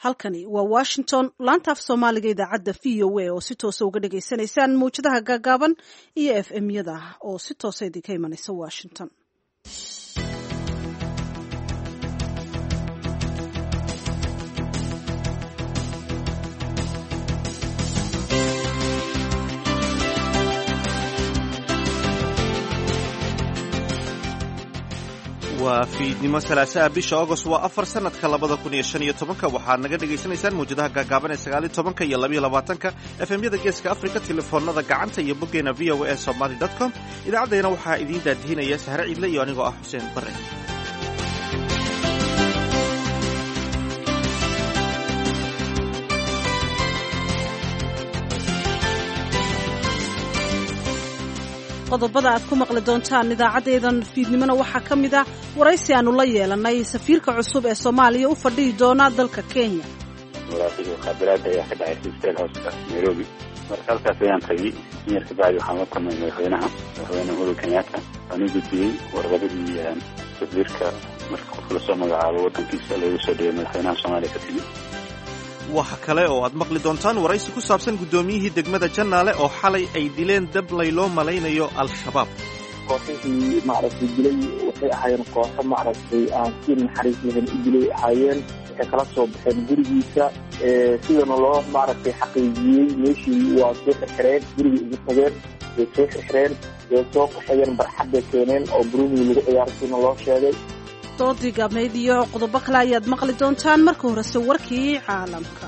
halkani waa washington laanta af soomaaliga idaacadda v o a oo si toosa uga dhagaysanaysaan mawjadaha gaagaaban iyo f m yada oo si toosa idinka imanaysa washington waa fiidnimo salaasaha bisha agost waa afar sanadka labada kun iyo shan iyo tobanka waxaad naga dhagaysanaysaan mawjadaha gaagaaban ee sagaaliyo tobanka iyo labayo labaatanka efemyada geeska afrika telefoonada gacanta iyo boggeena v o a somaly dot com idaacaddayna waxaa idiin daadihinaya sahre ciidle iyo anigoo ah xuseen bare qodobada aad ku maqli doontaan idaacaddeedan fiidnimona waxaa ka mid ah waraysi aanu la yeelanay safiirka cusub ee soomaaliya u fadhihi doona dalka kenya muraaqib muqaabalaada ayaa ka dhacay sisteel hooska nairobi marka halkaas ayaan tagay yar kabacdi waxaan la kulmay madaxweynaha madaxweyne uhuru kenyatta waan u gudbiyey warqadadii safiirka marka qof lasoo magacaabo waddankiisa loogu soo dhigay madaxweynaha soomaaliya ka timi waxa kale oo aad maqli doontaan waraysi ku saabsan guddoomiyihii degmada jannaale oo xalay ay dileen dablay loo malaynayo al-shabaab kooxihii maaragtay dilay waxay ahaayeen kooxo maaragtay aan si naxariis lahayn u dilay ahaayeen waxay kala soo baxeen gurigiisa sidana loo maaragtay xaqiijiyey meeshii waa soo xirxireen gurigii ugu tageen way soo xirxireen way soo qaxayeen barxad bay keeneen oo burugii lagu ciyaarsiina loo sheegay doodii gaabnayd iyo qodobo kale ayaad maqli doontaan marka horese warkii caalamka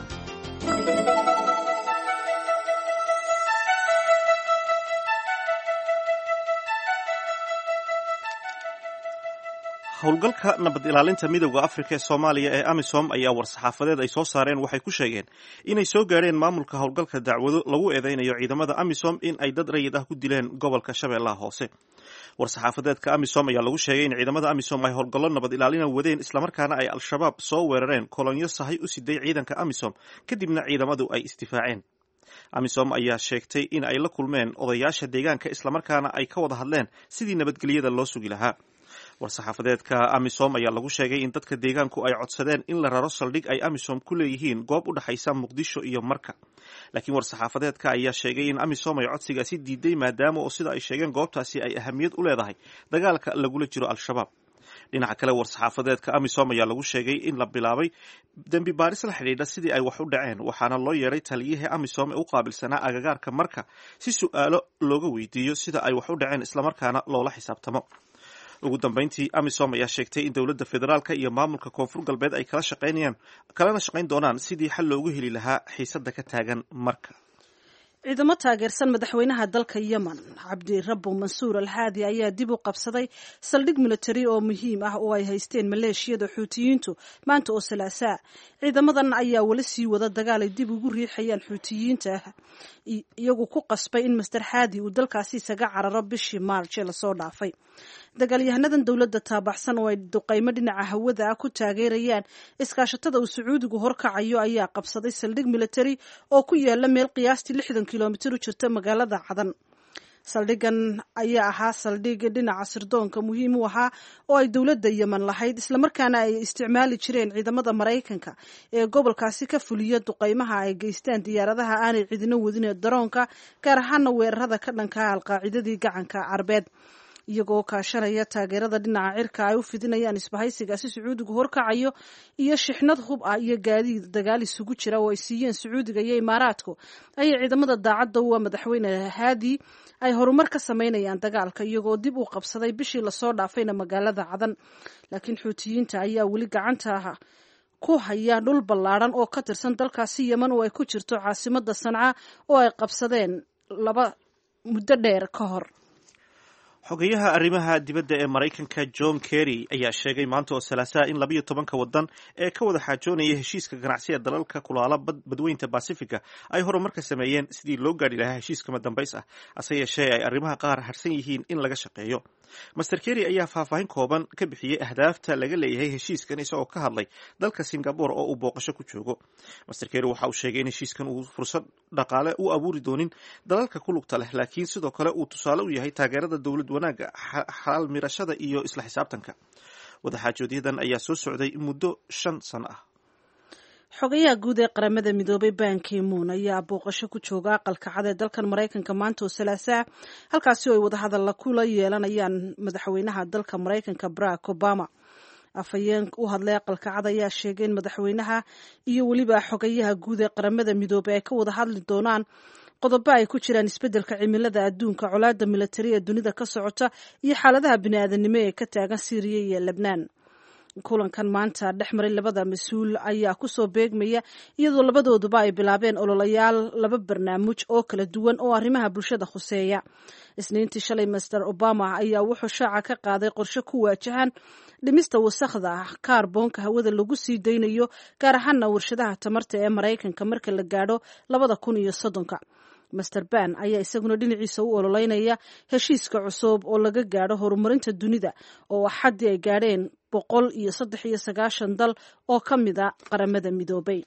howlgalka nabad ilaalinta midowda afrika ee soomaaliya ee amisom ayaa war-saxaafadeed ay soo saareen waxay ku sheegeen inay soo gaadheen maamulka howlgalka dacwado lagu eedeynayo ciidamada amisom in ay dad rayid ah ku dileen gobolka shabeellaha hoose war-saxaafadeedka amisom ayaa lagu sheegay in ciidamada amisom ay howlgallo nabad ilaalina wadeen islamarkaana ay al-shabaab soo weerareen kolonyo sahay u siday ciidanka amisom kadibna ciidamadu ay isdifaaceen amisom ayaa sheegtay in ay la kulmeen odayaasha deegaanka islamarkaana ay ka wada hadleen sidii nabadgelyada loo sugi lahaa war-saxaafadeedka amisom ayaa lagu sheegay in dadka deegaanku ay codsadeen in la raro saldhig ay amisom ku leeyihiin goob u dhexaysa muqdisho iyo marka laakiin war-saxaafadeedka ayaa sheegay in amisom ay codsigaasi diiday maadaama oo sida ay sheegeen goobtaasi ay ahamiyad u leedahay dagaalka lagula jiro al-shabaab dhinaca kale war-saxaafadeedka amisom ayaa lagu sheegay in la bilaabay dembi baaris la xidhiidha sidii ay wax u dhaceen waxaana loo yeedhay taliyihii amisom ee u qaabilsanaa agagaarka marka si su-aalo looga weydiiyo sida ay wax u dhaceen islamarkaana loola xisaabtamo ugu dambeyntii amisom ayaa sheegtay in dowladda federaalka iyo maamulka koonfur galbeed ay kala shaqaynayaan kalana shaqayn doonaan sidii xal loogu heli lahaa xiisadda ka taagan marka ciidamo taageersan madaxweynaha dalka yemen cabdirabo mansuur alxaadi ayaa dib u qabsaday saldhig militari oo muhiim ah oo ay haysteen maleeshiyada xuutiyiintu maanta oo salaasaa ciidamadan ayaa weli sii wada dagaal ay dib ugu riixayaan xuutiyiinta iyagu ku qasbay in master xaadi uu dalkaasi isaga cararo bishii maarj ee lasoo dhaafay dagaalyahanadan dowladda taabaxsan oo ay duqaymo dhinaca hawada ah ku taageerayaan iskaashatada uu sacuudigu horkacayo ayaa qabsaday saldhig militari oo ku yaala meel qiyaastii lixdan kilomitir u jirta magaalada cadan saldhigan ayaa ahaa saldhig dhinaca sirdoonka muhiim u ahaa oo ay dowladda yemen lahayd islamarkaana ay isticmaali jireen ciidamada maraykanka ee gobolkaasi ka fuliya duqaymaha ay geystaan diyaaradaha aanay cidino wadin ee daroonka gaar ahaana weerarada ka dhankaa alqaacidadii gacanka carbeed iyagoo kaashanaya taageerada dhinaca cirka ay u fidinayaan isbahaysigaasi sacuudigu horkacayo iyo shixnad hub ah iyo gaadiid dagaal isugu jira oo ay siiyeen sacuudiga iyo imaaraadku ayay ciidamada daacadda uwa madaxweyne haadi ay horumar ka samaynayaan dagaalka iyagoo dib u qabsaday bishii lasoo dhaafayna magaalada cadan laakiin xuutiyiinta ayaa weli gacanta ku haya dhul ballaadhan oo ka tirsan dalkaasi yemen oo ay ku jirto caasimada sanca oo ay qabsadeen laba muddo dheer ka hor xogeyaha arrimaha dibadda ee maraykanka john kerry ayaa sheegay maanta oo salaasaha in labayo tobanka waddan ee ka wada xaajoonaya heshiiska ganacsiga dalalka kulaala badweynta basifiga ay horumarka sameeyeen sidii loo gaadhi lahaa heshiiskama dambays ah hase yeeshee ay arrimaha qaar harsan yihiin in laga shaqeeyo master kerry ayaa faahfaahin kooban ka bixiyey ahdaafta laga leeyahay heshiiskan isagoo ka hadlay dalka singabore oo uu booqasho ku joogo master kerry waxa uu sheegay in heshiiskan uu fursad dhaqaale u abuuri doonin dalalka ku lugta leh laakiin sidoo kale uu tusaale u yahay taageerada dowlad wanaagga xalaal mirashada iyo isla xisaabtanka wadaxaajoodyadan ayaa soo socday muddo shan sano ah xogayaha guud ee qaramada midoobay ban kimuun ayaa booqasho ku jooga aqalka cad ee dalkan maraykanka maanta oo salaasaa halkaasi oo ay wadahadalla kula yeelanayaan madaxweynaha dalka maraykanka barack obama afhayeen u hadlay aqalka cad ayaa sheegay in madaxweynaha iyo weliba xogayaha guud ee qaramada midoobey ay ka wada hadli doonaan qodobo ay ku jiraan isbeddelka cimilada adduunka colaadda militari ee dunida ka socota iyo xaaladaha bini'aadanimo ee ka taagan siiriya iyo lebnaan kulankan maanta dhex maray labada mas-uul ayaa kusoo beegmaya iyadoo labadooduba ay bilaabeen ololayaal laba barnaamij oo kala duwan oo arrimaha bulshada khuseeya isniintii shalay master obama ayaa wuxuu shaaca ka qaaday qorshe ku waajahan dhimista wasakhda kaarboonka hawada lagu sii daynayo gaar ahaana warshadaha tamarta ee maraykanka marka la gaadho labada kun iyo soddonka master ban ayaa isaguna dhinaciisa u ololeynaya heshiiska cusub oo laga gaadho horumarinta dunida oo axaddii ay gaadheen boqol iyo saddex iyo sagaashan dal oo ka mid a qaramada midoobay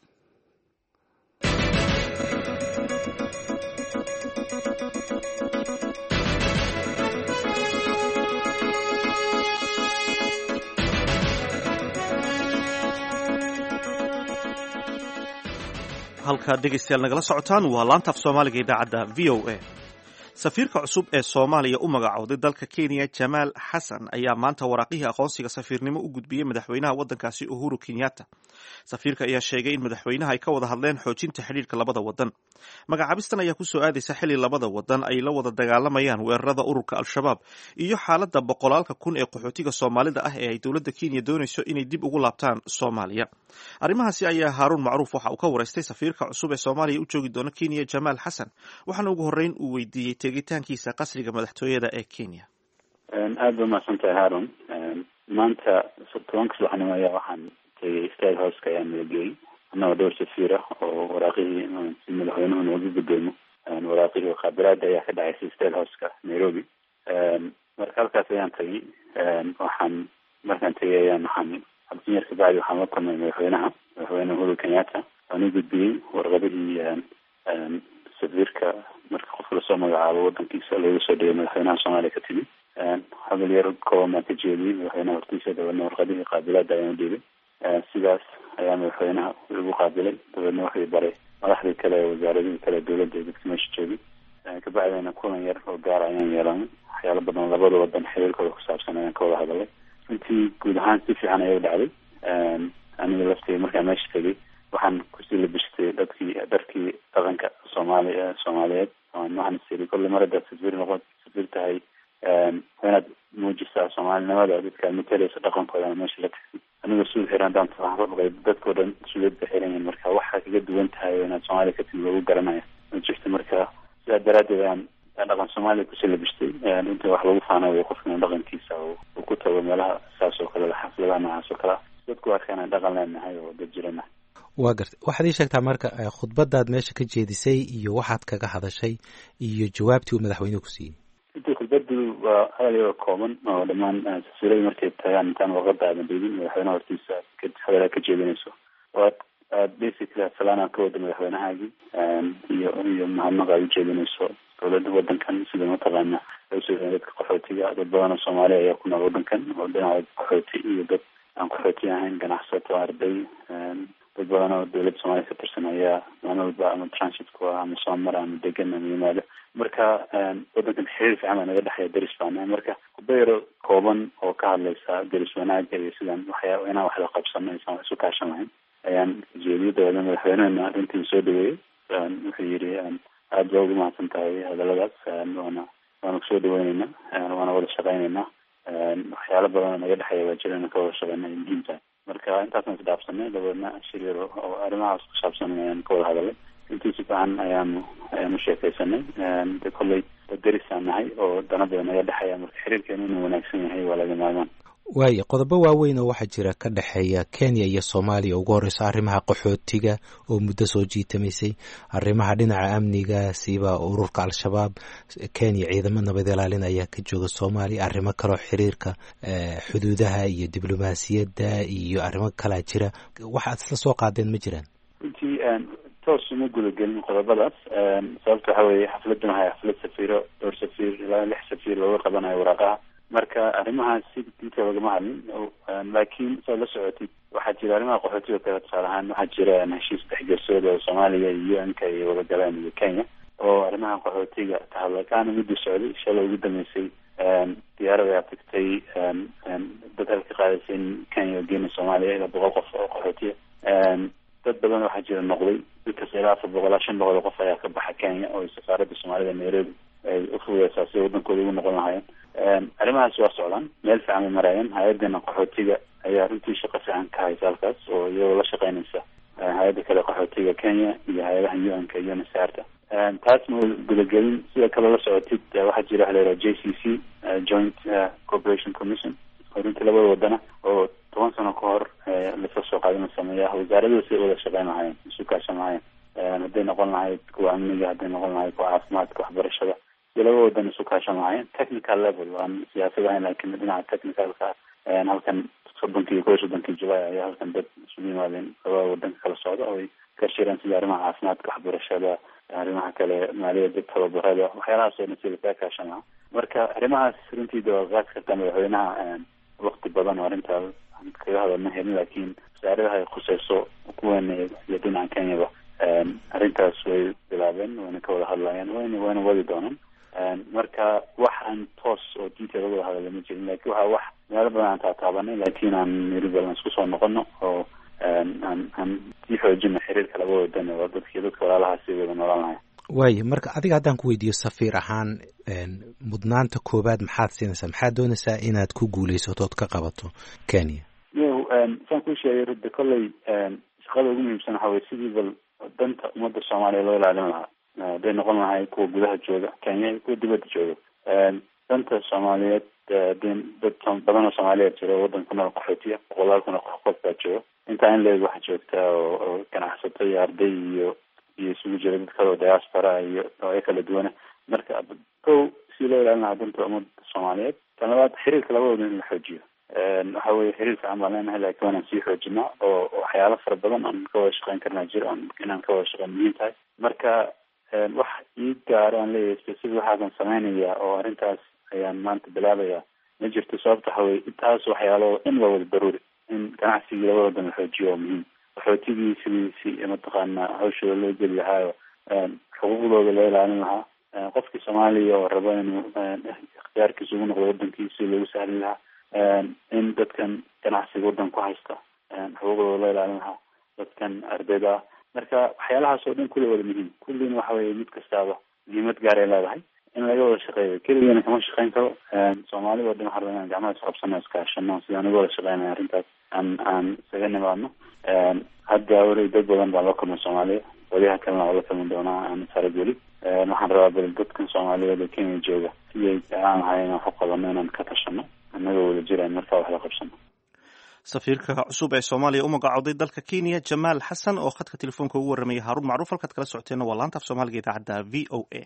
halkaad dhegaystayaal nagala socotaan waa laanta af soomaaliga idaacadda v o a safiirka cusub ee soomaaliya u magacowday dalka kenya jamaal xasan ayaa maanta waraaqihii aqoonsiga safiirnimo u gudbiyey madaxweynaha waddankaasi uhuru kenyatta safiirka ayaa sheegay in madaxweynaha ay ka wada hadleen xoojinta xidhiirka labada wadan magacaabistan ayaa kusoo aadaysa xili labada wadan ay la wada dagaalamayaan weerarada ururka al-shabaab iyo xaaladda boqolaalka kun ee qaxootiga soomaalida ah ee ay dowladda kenya doonayso inay dib ugu laabtaan soomaaliya arrimahaasi ayaa haaruun macruuf waxa uu ka waraystay safiirka cusub ee soomaaliya u joogi doona kenya jamaal xasan waxaana ugu horreyn uu weydiiyey tegitaankiisa qasriga madaxtooyada ee kenya aada ba umahadsantahay haarun maanta tobanka subaxnimo ayaa waxaan tegay state houseka ayaa nalageeyey annagoo dhowr safiir ah oo waraaqihii si madaxweynuhu noogu gudoomo waraaqihii khaabiraada ayaa ka dhacaysay state houseka nairobi marka halkaas ayaan tagay waxaan markaan tegay ayaan waxaan abdinyar kabacdi waxaan la kulmay madaxweynaha madaxweyne uhuru kenyatta waan u gudbiyey warqadihii safiirka marka qofka lasoo magacaabo wadankiisa looga soo dhigay madaxweynaha soomaaliya ka timi hadal yar kooban baan ka jeediyey madaxweynaha hortiisa dabeedna warqadihii qaabilaada ayaan udhiibay sidaas ayaa madaxweynaha igu qaabilay dabeedna waxay baray madaxdii kale wasaaradihii kale dowladda dadka meesha joogay kabacdina kulan yar oo gaar ayaan yeelanay waxyaalo badan labada wadan xiriirkooda kusaabsan ayaan ka wada hadalay runtii guud ahaan si fiican ayay u dhacday aniga lafteyda markaan meesha tegay waxaan kusii labishtay dadkii dharkii dhaqanka soomaali soomaaliyeed waxaan isiri kolle mar haddaad safiir noqon safiir tahay inaad muujisaa soomaalinimada dadka matalaysa dhaqankoodana meesha la tagsi anigoo suud xiran haddaan tafaaqay dadkao dhan suudad ba xiran yihin marka waxaa kaga duwan tahay inaad soomaaliya ka timi lagu garanaya ma jirta marka sidaa daraaddeed aan dhaqan soomaaliya kusii labishtay inta wax lagu faanayo qofkina dhaqankiisa uu ku tago meelaha saas oo kale xafladaha noocaas oo kale ah dadku arkaan aan dhaqan leenahay oo dad jirana waa garta waxaad ii sheegtaa marka khudbadaad meesha ka jeedisay iyo waxaad kaga hadashay iyo jawaabtii uu madaxweynuhu ku siiyey intii khudbadu waa hadal yaroo kooban oo dhammaan safiirada markay tagaan intaan warqada aadan dhiibin madaxweynaha hortiisa hadalaa ka jeedinayso oo aad basically salaanaa ka wada madaxweynahaagii iyo iyo mahadnaq aad ujeedinayso dowladda wadankan sida mataqaana loo dadka qaxootiga dad badan oo soomaaliya ayaa ku nool wadankan oo dhinaca qaxooti iyo dad aan qaxooti ahayn ganacsato arday dad badan oo dowladda soomaaliya ka tirsan ayaa maalin walba ama transit ku ah ama soo mara ama degan ama yimaado marka wadankan xiriir fiican baa naga dhexeeya deris baana marka khudba yaro kooban oo ka hadlaysa deris wanaaga iyo sidaan waxyaa inaan waxda qabsano aysan isu kaashan lahayn ayaan jeediyay dabeedna madaxweynehena arrintii soo dhaweeyey wuxuu yidhi aada baa ugu mahadsan tahay hadaladaas waana waana kusoo dhaweyneynaa waana wada shaqeyneynaa waxyaalo badan oo naga dhexeeya baa jira inaan ka wada shaqeyna ay muhiim tahay marka intaasaan isdhaafsanay dabeedna shir yar oo arrimahaas ku saabsan ayaan ka wada hadalay intii si fiican ayaanu ayaanu sheekaysanay de kolley darisaan nahay oo danada naga dhexeeya marka xiriirkeenu inuu wanaagsan yahay waa laga maarmaan waayo qodobo waaweyn oo waxaa jira ka dhexeeya kenya iyo soomaaliya ugu horeyso arrimaha qaxootiga oo muddo soo jiitamaysay arrimaha dhinaca amniga siba ururka al-shabaab kenya ciidamo nabad ilaalin ayaa ka jooga soomaaliya arrimo kaleo xiriirka xuduudaha iyo diblomaasiyadda iyo arrimo kalaa jira waxaad isla soo qaadeen ma jiraan runtii toos uma gudagelin qodobadaas sababta waxa weeye xafladdan waxay xaflad safiiro dhowr safiir ilaa lix safiir looga qabanayo waraaqaha marka arrimahaas si detail lagama hadlin laakiin saad la socotid waxaa jira arrimaha qaxootiga kale tusaale ahaan waxaa jira heshiis dhexgersooda oo soomaaliya iyo u n k iyo wadagaleen iyo kenya oo arrimaha qaxootiga ka hadla kaana midii socday shalay ugu dambeysay diyaarada ayaa tagtay dad halka qaadaysa in kenya geena soomaaliya ilaa boqol qof oo qaxootiya dad badan waxaa jira noqday dadkas ilaa afar boqol ilaa shan boqol oo qof ayaa ka baxa kenya oo safaaradda soomaalida nairobi ay ufudeysaa si wadankooda ugu noqon lahaayeen arrimahaas waa socdaan meel fiican bay maraayeen hay-adana qaxootiga ayaa runtii shaqo fiican ka haysa halkaas oo iyagoo la shaqeynaysa hay-adda kale qaxootiga kenya iyo hay-adaha u n k iyo nasaarta taas ma gudagelin sida kale la socotid waxaa jira waxa la yidhaha j c c joint corporation commission oo runtii labada wadana oo toban sano ka hor lasla soo qaadin la sameeya wasaaradada siday wada shaqeyn lahaayeen isu kaashan lahaayeen hadday noqon lahayd kuwa amniga hadday noqon lahayd kuwa caafimaadka waxbarashada si laba wadan isu kaashan lahaayeen technical level aan siyaasad ahayn laakiin dhinaca technicalka halkan soddonkii kow iyo soddonkii july ayaa halkan dad isugu yimaadeen labada wadanka kala socda oo ay ka shireen sida arrimaha caafimaadka waxbarashada arrimaha kale maaliyadda tababarada waxyaalahaas oo dhan sida kaa kaashan lahaa marka arrimahaas runtii dawaqaad kartaa madaxweynaha wakti badan oo arrintaa kaga hadalma helin laakiin wasaaradaha ay khuseyso kuweena iyo dhinaca kenyaba arrintaas way bilaabeen wayna ka wada hadlayaan wayna wayna wadi doonaan marka wax aan toos oo detail wada hadala ma jirin lakin waxa wax meelo badan aan taataabanay laakiin aan miribal aan isku soo noqono oo aan aan sii xoojino xiriirka laba wadan oo dadki dadka walaalaha si wada noolaan lahay waaya marka adiga haddaan ku weydiiyo safiir ahaan mudnaanta koowaad maxaad siinaysaa maxaad doonaysaa inaad ku guuleysato ood ka qabato kenya yo saan kuu sheegay rudda kolley shaqada ugu muhiimsan waxa weye sidii bal danta ummadda soomaaliya loo ilaalin lahaa hadday noqon lahay kuwa gudaha jooga kenya iyo kuwa dibadda jooga danta soomaaliyeed hadii dad badan oo soomaaliyeed jiro waddan ku nool qaxootiya boqolaal kun oo qof qof baa jooga intaa in leeg waxaa joogta oo ganacsato iyo arday iyo iyo isugu jira dad kale oo diaspora iyo noocyo kala duwana marka kow si loo ilaalin lahaa danta ummadda soomaaliyeed tan labaad xiriirka labadooda in la xoojiyo waxa weye xiriir fiican baan leenahay laakiin waanaan sii xoojinaa oo waxyaalo fara badan aan ka wada shaqeyn karnaa jiro on inaan ka wada shaqeyn muhiim tahay marka wax ii gaaro aan leeyahay specific waxaasan sameynaya oo arrintaas ayaan maanta bilaabaya ma jirto sababta waxa weye intaas waxyaalo in waa wada daruuri in ganacsigii labada wadan la xoojiyo oo muhiim qaxootigii sidiisi mataqaana hawshooda loo geli lahaayo xuquuqdooda loo ilaalin lahaa qofkii soomaaliya oo rabo inuu ikhtiyaarkiisa ugu noqdo wadankiisi loogu sahli lahaa in dadkan ganacsiga waddan ku haysta xuquuqdooda loo ilaalin lahaa dadkan ardayda ah marka waxyaalahaas oo dhan kulli wada muhiim kullina waxa weye mid kastaaba muhiimad gaar ay leedahay in laga wada shaqeeyo keligana kama shaqeyn karo soomaalida o dhan waxaa rabaa inaan gacmaha isqabsano iskaashano sidaan uga wada shaqeynaya arrintaas aan aan isaga nimaadno hadda weli dad badan baan la kulmay soomaaliya waliyaha kalena waa la kulmi doonaa aan sarag weli waxaan rabaa bal dadkan soomaaliyeed ee kenya jooga siyay jeclaan lahay inaan wax qabano inaan ka tashano annagoo wada jiraan markaa wax la qabsano safiirka cusub ee soomaaliya u magacooday dalka kenya jamaal xasan oo khadka telefoonka ugu warramaya haaruun macruuf halkaad kala socoteenna waa laanta af soomaaliga idaacadda v o a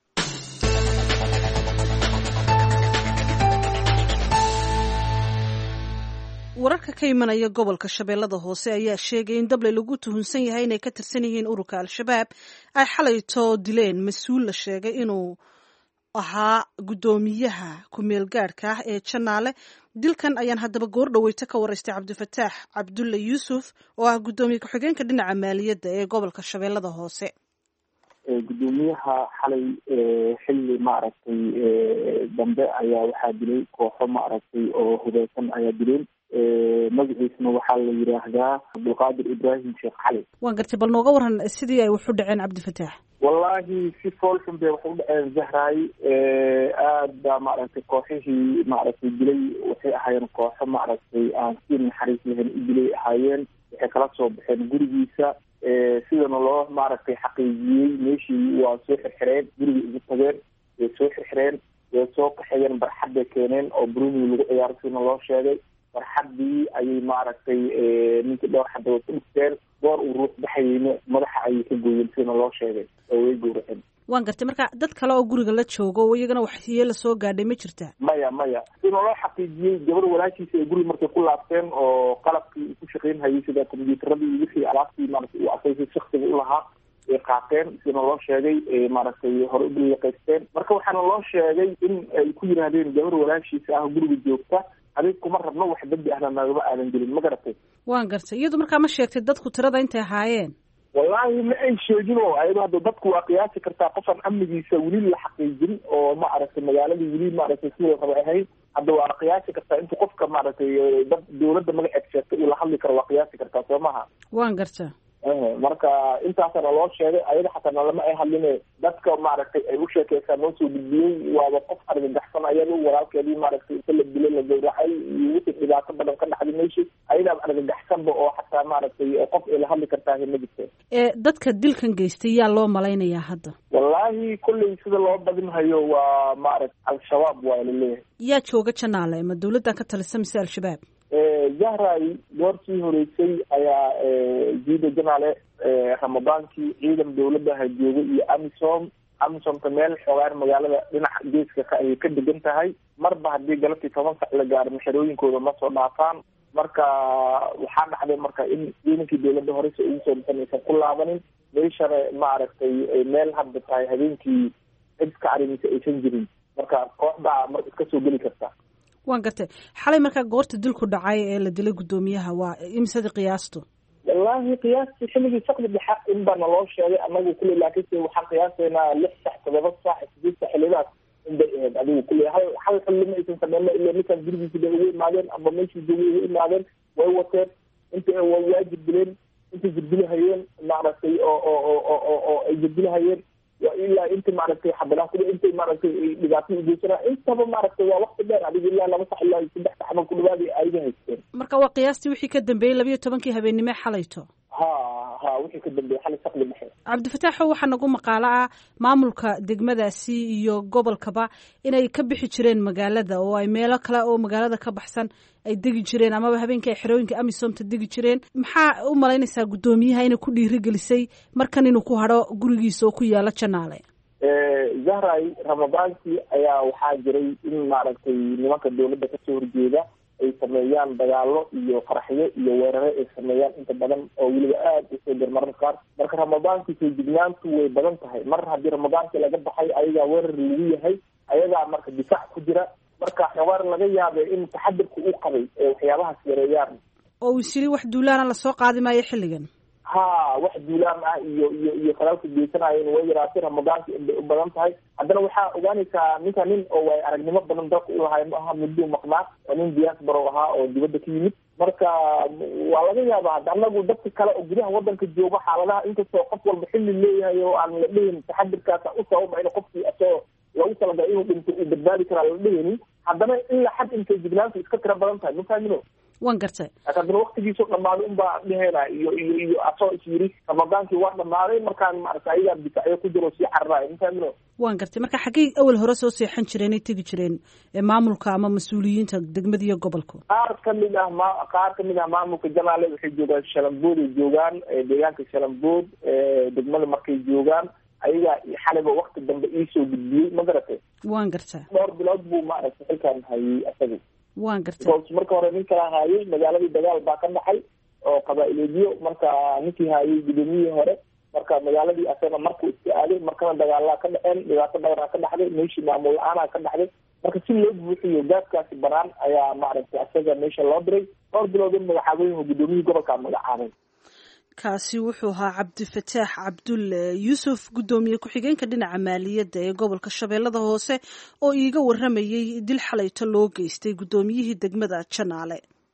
wararka ka imanaya gobolka shabeellada hoose ayaa sheegay in dable lagu tuhunsan yahay inay ka tirsan yihiin ururka al-shabaab ay xalayto dileen mas-uul la sheegay inuu ahaa guddoomiyaha ku-meel gaadhka ah ee janaale dilkan ayaan haddaba goor dhaweyto ka waraystay cabdifataax cabdulle yuusuf oo ah guddoomiye ku-xigeenka dhinaca maaliyadda ee gobolka shabeellada hoose guddoomiyaha xalay xilli maaragtay dambe ayaa waxaa dilay kooxo maaragtay oo hubeysan ayaa dileen magaciisna waxaa la yidhaahdaa cabdulqaadir ibraahim sheekh cali waan gartay bal nooga waran sidii ay wax u dhaceen cabdifataax wallahi si foolxun bay wax u dhaceen zahray aad baa maaragtay kooxihii maaragtay dilay waxay ahaayeen kooxo maaragtay aan si naxariis lahayn u dilay ahaayeen waxay kala soo baxeen gurigiisa sidana loo maaragtay xaqiijiyey meeshii waa soo xirxireen gurigii ugu tageen way soo xirxireen way soo kaxeeyeen barxad bay keeneen oo bruni lagu ciyaaro sidana loo sheegay barxaddii ayay maaragtay ninkii dhowr xadda way ku dhigteen goor uu ruux baxayeyna madaxa ayay ka gooyeen sidana loo sheegay oo way gowraceen waan gartay marka dad kale oo guriga la joogo oo iyagana waxyeela soo gaadhay ma jirtaa maya maya sidana loo xaqiijiyey gabar walaashiisa ay guriga markay ku laabteen oo qalabkii ku shaqeyn hayay sida combyuutaradii wixii alaabtii maaragtay uu asaysay shaksiga u lahaa ay qaateen sina loo sheegay maaragtay hore u daliiqaysteen marka waxaana loo sheegay in ay ku yidhaahdeen gabar walaashiisa ah guriga joogta adig kuma rabno wax dembi ahna nagama aadan gelin ma garatay waan gartay iyadu markaa ma sheegtay dadku tirada intay ahaayeen wallaahi ma ay sheegin oo ayado hadda dadku waa qiyaasi kartaa qofaan amnigiisa weli la xaqiijin oo ma aragtay magaaladii weli maaragtay sidoo raba ahayn hadda waa qiyaasi kartaa intu qofka maaragtay dad dawladda magaceed sheegtay uu la hadli karo waa qiyaasi kartaa soo maha waan garta marka intaasana loo sheegay ayada xataa nalama ay hadline dadka maaragtay ay u sheekeysaa noo soo gudbiyey waaba qof argagaxsan ayada walaalkeedii maaragtay inta la dilay la gawracay iyo wixii dhibaato badan ka dhacday meeshii ayadaaba argagaxsanba oo xataa maaragtay qof ay la hadli kartaa ma jirta dadka dilkan geystay yaa loo malaynayaa hadda wallaahi kolley sida loo badinhayo waa maaragta al-shabaab waa laleeyahay yaa jooga janaale ma dawladdan ka talisa mise al-shabaab zahray goortii horeysay ayaa jiida janaale ramadaankii ciidan dawladdaha joogay iyo amisom amisomta meel xoogaan magaalada dhinaca geeska ka ayay ka degan tahay marba haddii galabtii toban sac la gaaro maxerooyinkooda ma soo dhaafaan marka waxaa dhacday marka in ciidankii dawladda horeysa ugu soo dhisan aysan ku laabanin meeshana maaragtay meel hadda tahay habeenkii cid ka carimisa aysan jirin marka kooxdaa mar iska soo geli karta waan gartay xalay markaa goorta dilku dhacay ee la dilay guddoomiyaha waa imisadii qiyaastu wallaahi qiyaastii xilligii sakdi dhexa in baana loo sheegay anagu kule laakiinse waxaan qiyaasaynaa lix sax todoba sax sideed sax xilidaas in bay ahayd adigu kule hal hal xilli ma aysan sameyna ila ninkaan gurigiisi bay ugu imaadeen amba meeshii joogay ugu imaadeen way wateen inta way waajib dileen intay jirdilahayeen maaragtay oo oo oo oo oo ay jirdilahayeen ilaa inta maaragtay xabalaan kule intay maaragtay dhibaato ugeysana intaba maaragtay waa wakti dheer adiga ilaa laba sax ilaa saddex sax ama ku dhawaad ayaga haysteen marka waa qiyaastii wixii ka dambeeyey labayo tobankii habeennimo xalayto ha ha wixii ka dambeeyey xalay saqli dhexe cabdifataaxo waxaa nagu maqaalo ah maamulka degmadaasi iyo gobolkaba inay ka bixi jireen magaalada oo ay meelo kale oo magaalada ka baxsan ay degi jireen amaba habeenkii ay xerooyinka amisomta degi jireen maxaa u malaynaysaa guddoomiyaha inay ku dhiirigelisay markan inuu ku hadho gurigiisa oo ku yaalo janaale zahray ramadaankii ayaa waxaa jiray in maaragtay nimanka dawladda kasoo horjeeda ay sameeyaan dagaalo iyo qaraxyo iyo weerare ay sameeyaan inta badan oo weliba aada usoo dar mararka qaar marka ramadaankii soo jignaantu way badan tahay mar haddii ramadaankii laga baxay ayagaa weerar lagu yahay ayagaa marka difaac ku jira marka xawaar laga yaabay in taxadirka u qabay ee waxyaabahaas yareeyaan oo uu isiri wax duulaana lasoo qaadi maayo xilligan ha wax duulaan ah iyo iyo iyo falaalka geysanayo in way yaraatay ramadaanka inbay u badan tahay haddana waxaa ogaanaysaa ninka nin oo way aragnimo badan dalka ulahay ma aha mudduu maqnaa oo nin diaspora ahaa oo dibadda ka yimid marka waa laga yaabaa hadda anagu dadka kale oo gudaha wadanka jooga xaaladaha inkastoo qof walba xilli leeyahay oo aan la dhihin taxadirkaasa u sababa in qofkii asagoo lagu talagalay inuu dhinto uu badbaadi karaa la dhihinin haddana ilaa xad intay jignaantu iska tira badan tahay ma fahamino waan gartay haddana waktigiisoo dhamaaday unbaa dhehena iyo iyo iyo asoo is yiri ramadaankii waa dhamaaday markaan maarata ayagaa difacyo ku jiro sii cararaay ma fahamino waan gartay marka xaggay awal hore soo seexan jireen ay tegi jireen maamulka ama mas-uuliyiinta degmada iyo gobolka qaar kamid ah ma qaar kamid ah maamulka janaale waxay joogaan shalambood ay joogaan deegaanka shalambood degmada markay joogaan ayagaa xaliba wakti dambe iisoo gudbiyey ma garatay waan gartaa dhowr bilood buu maaragtay xilkaan hayay asaga waan gartay because marka hore nin kala haayay magaaladii dagaal baa ka dhacay oo qabaa-ileedyo marka ninkii haayay gudoomiyihii hore marka magaaladii asagana markuu iska aaday markana dagaalaa ka dhaceen dhibaato badanaa ka dhacday meeshii maamul la-aanaa ka dhacday marka si loo buuxiyo gaaskaasi banaan ayaa maaragtay asaga meesha loo diray dhowr bilood in magacaabooyinka gudoomiyihii gobolkaa magacaabay kaasi wuxuu ahaa cabdifataax cabdul yuusuf guddoomiye ku-xigeenka dhinaca maaliyadda ee gobolka shabeellada hoose oo iiga waramayey dil xalayto loo geystay guddoomiyihii degmada janaale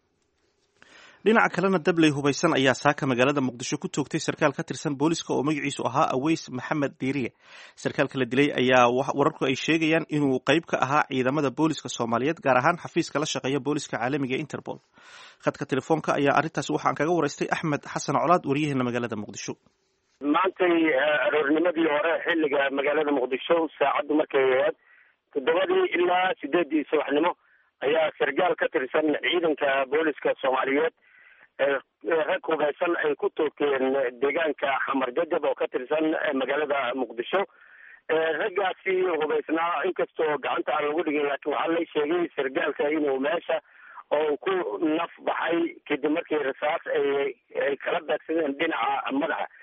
dhinaca kalena dabley hubaysan ayaa saaka magaalada muqdisho ku toogtay sarkaal ka tirsan booliska oo magaciisu ahaa aweys maxamed diiriye sarkaalka la dilay ayaa wararku ay sheegayaan inuu qayb ka ahaa ciidamada booliska soomaaliyeed gaar ahaan xafiiska la shaqeeya booliska caalamiga interpol khadka telefoonka ayaa arrintaas waxaan kaga waraystay axmed xasan colaad waryaheena magaalada muqdisho maantay aroornimadii hore xilliga magaalada muqdisho saacaddu markay ahayd toddobadii ilaa sideedii subaxnimo ayaa sargaal ka tirsan ciidanka booliska soomaaliyeed rag hubeysan ay ku toogteen deegaanka xamar jajab oo ka tirsan magaalada muqdisho raggaasi hubeysnaa inkastoo gacanta aan lagu dhigin laakiin waxaa la sheegay sargaalka inuu meesha oo ku naf baxay kadib markii rasaas ay ay kala daagsadeen dhinaca madaxa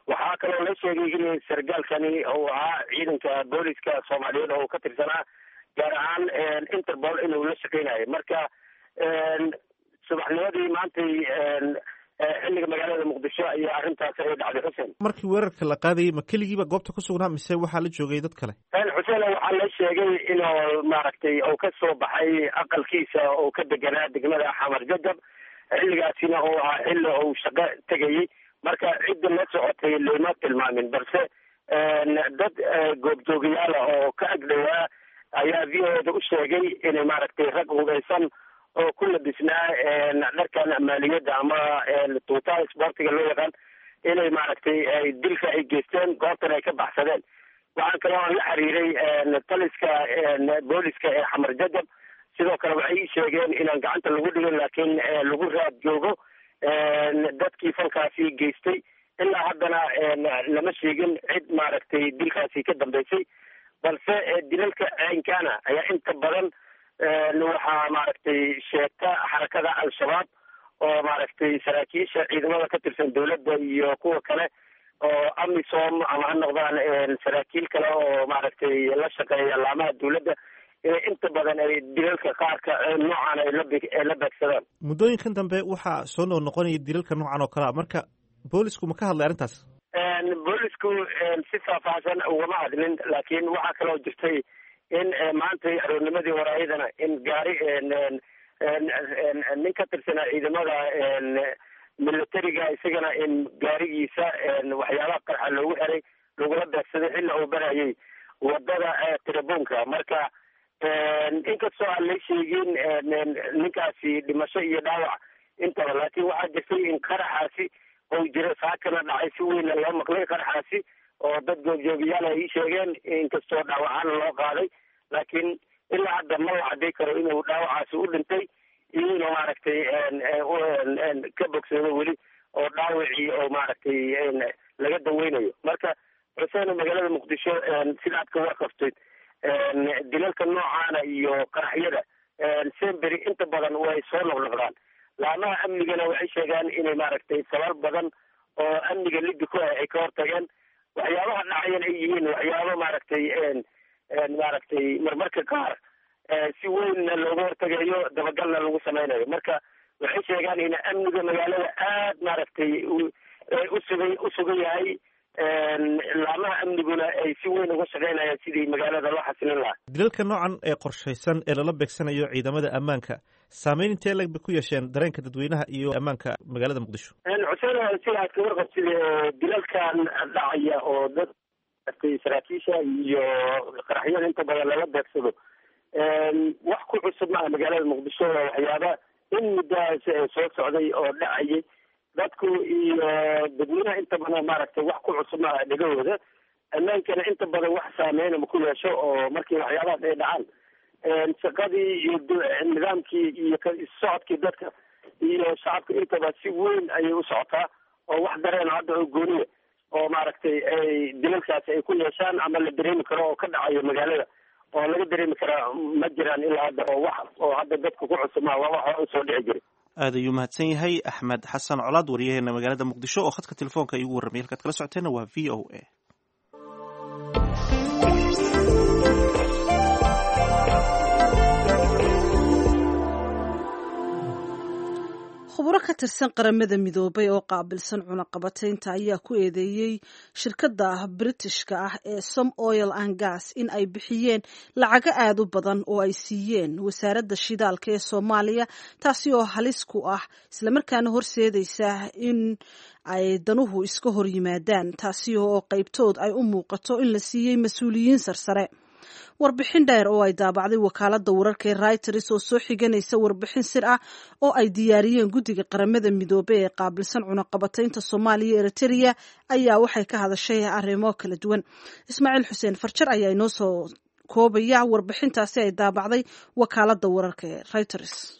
waxaa kaloo la sheegay in sargaalkani uu ahaa ciidanka booliska soomaaliyeed oo ka tirsanaa gaar ahaan interpol inuu la shaqeynayo marka subaxnimadii maantay xilliga magaalada muqdisho ayaa arrintaas ay dhacday xuseen markii weerarka la qaadayay ma keligiiba goobta ku sugnaa mise waxaa la joogay dad kale xuseen waxaa la sheegay inuu maaragtay uu ka soo baxay aqalkiisa oo ka deganaa degmada xamar jajab xilligaasina uu ahaa xilli uu shaqo tegayay marka cidda la socotay lama tilmaamin balse dad goobjoogayaala oo ka agdhowaa ayaa v o da u sheegay inay maaragtay rag hugaysan oo ku labisnaa dharkan maaliyadda ama tuutaha isboortiga loo yaqaan inay maaragtay dilka ay geysteen goobtan ay ka baxsadeen waxaan kaloo aan la xiriiray taliska booliska ee xamar jajab sidoo kale waxay ii sheegeen inaan gacanta lagu dhigin laakiin lagu raad joogo dadkii falkaasi geystay ilaa haddana lama sheegin cid maaragtay dilkaasi ka dambeysay balse dilalka ceynkana ayaa inta badan waxaa maaragtay sheegta xarakada al-shabaab oo maaragtay saraakiisha ciidamada ka tirsan dowladda iyo kuwa kale oo amisom ama ha noqdaan saraakiil kale oo maaragtay la shaqeeya laamaha dowladda inta badan ay dilalka qaarka noocan ay laay la beegsadaan muddooyinkan dambe waxaa soo noo noqonaya dilalka noocan oo kalea marka boolisku ma ka hadlay arrintaas boolisku si faahfaahsan ugama hadlin laakiin waxaa kaloo jirtay in maanta aroornimadii waraayadana in gaari nin ka tirsanaa ciidamada militariga isagana in gaarigiisa waxyaabaha qarxa loogu xiray lagula beegsaday xilla uu barayay wadada tirabuunka marka inkastoo aan la sheegin ninkaasi dhimasho iyo dhaawac intaba laakiin waxaa jirtay in qaraxaasi ou jira saakana dhacay si weyna loo maqlay qaraxaasi oo dad goobjoogayaal ay ii sheegeen inkastoo dhaawacaana loo qaaday laakiin ilaa hadda ma la cadday karo inuu dhaawacaasi u dhintay iyo inuu maaragtay ka bogsado weli oo dhaawacii oo maaragtay laga daweynayo marka xuseen magaalada muqdisho sidaad ka warqabtid dilalka noocaana iyo qaraxyada sembery inta badan way soo noqnoqdaan laamaha amnigana waxay sheegaan inay maaragtay sabab badan oo amniga liddi ku ah ay ka hortageen waxyaabaha dhacayan ay yihiin waxyaabo maaragtay maaragtay marmarka qaar si weynna looga hortagayo dabagalna lagu sameynayo marka waxay sheegaan in amniga magaalada aad maaragtay usugay usugan yahay laamaha amniguna ay si weyn uga shaqeynayaan sidii magaalada loo xasilin lahaa dilalka noocan ee qorshaysan ee lala beegsanayo ciidamada ammaanka saameyn intee leg bay ku yeesheen dareenka dadweynaha iyo ammaanka magaalada muqdisho xuseen sida aad ka warqabtid dilalkan dhacaya oo dad saraakiisha iyo qaraxyada inta badan lala beegsado wax ku cusub maaha magaalada muqdisho waxyaaba in muddahaas soo socday oo dhacayay dadku iyo dadweynaha inta badan maaragtay wax ku cusub maaha dhegahooda ammaankana inta badan wax saameynama ku yeesho oo markii waxyaabahaas ay dhacaan shaqadii iyo nidaamkii iyo socodkii dadka iyo shacabka intaba si weyn ayay u socotaa oo wax dareen hadda oo gooniya oo maaragtay ay dilalkaasi ay ku yeeshaan ama la dareemi karo oo ka dhacayo magaalada oo laga dareemi karaa ma jiraan ilaa hadda oo wax oo hadda dadka ku cusub maa waa wax hore usoo dhici jiray aad ayuu mahadsan yahay axmed xasan colaad wariyaheena magaalada muqdisho oo khadka telefoonka iigu warramay halkaad kala socoteenna waa v o a khuburo ka tirsan qaramada midoobay oo qaabilsan cunaqabataynta ayaa ku eedeeyey shirkadda britishka ah ee som oil and gas in ay bixiyeen lacago aad u badan oo ay siiyeen wasaaradda shidaalka ee soomaaliya taasi oo halis ku ah islamarkaana horseedaysa in ay danuhu iska hor yimaadaan taasi oo qaybtood ay u muuqato in la siiyey mas-uuliyiin sarsare warbixin dheer oo ay daabacday wakaaladda wararka ee reuters oo soo xiganaysa warbixin sir ah oo ay diyaariyeen guddiga qaramada midoobey ee qaabilsan cunaqabataynta soomaaliya eritereya ayaa waxay ka hadashay arrimo kala duwan ismaaciil xuseen farjar ayaa inoo soo koobaya warbixintaasi ay daabacday wakaaladda wararka ee reuters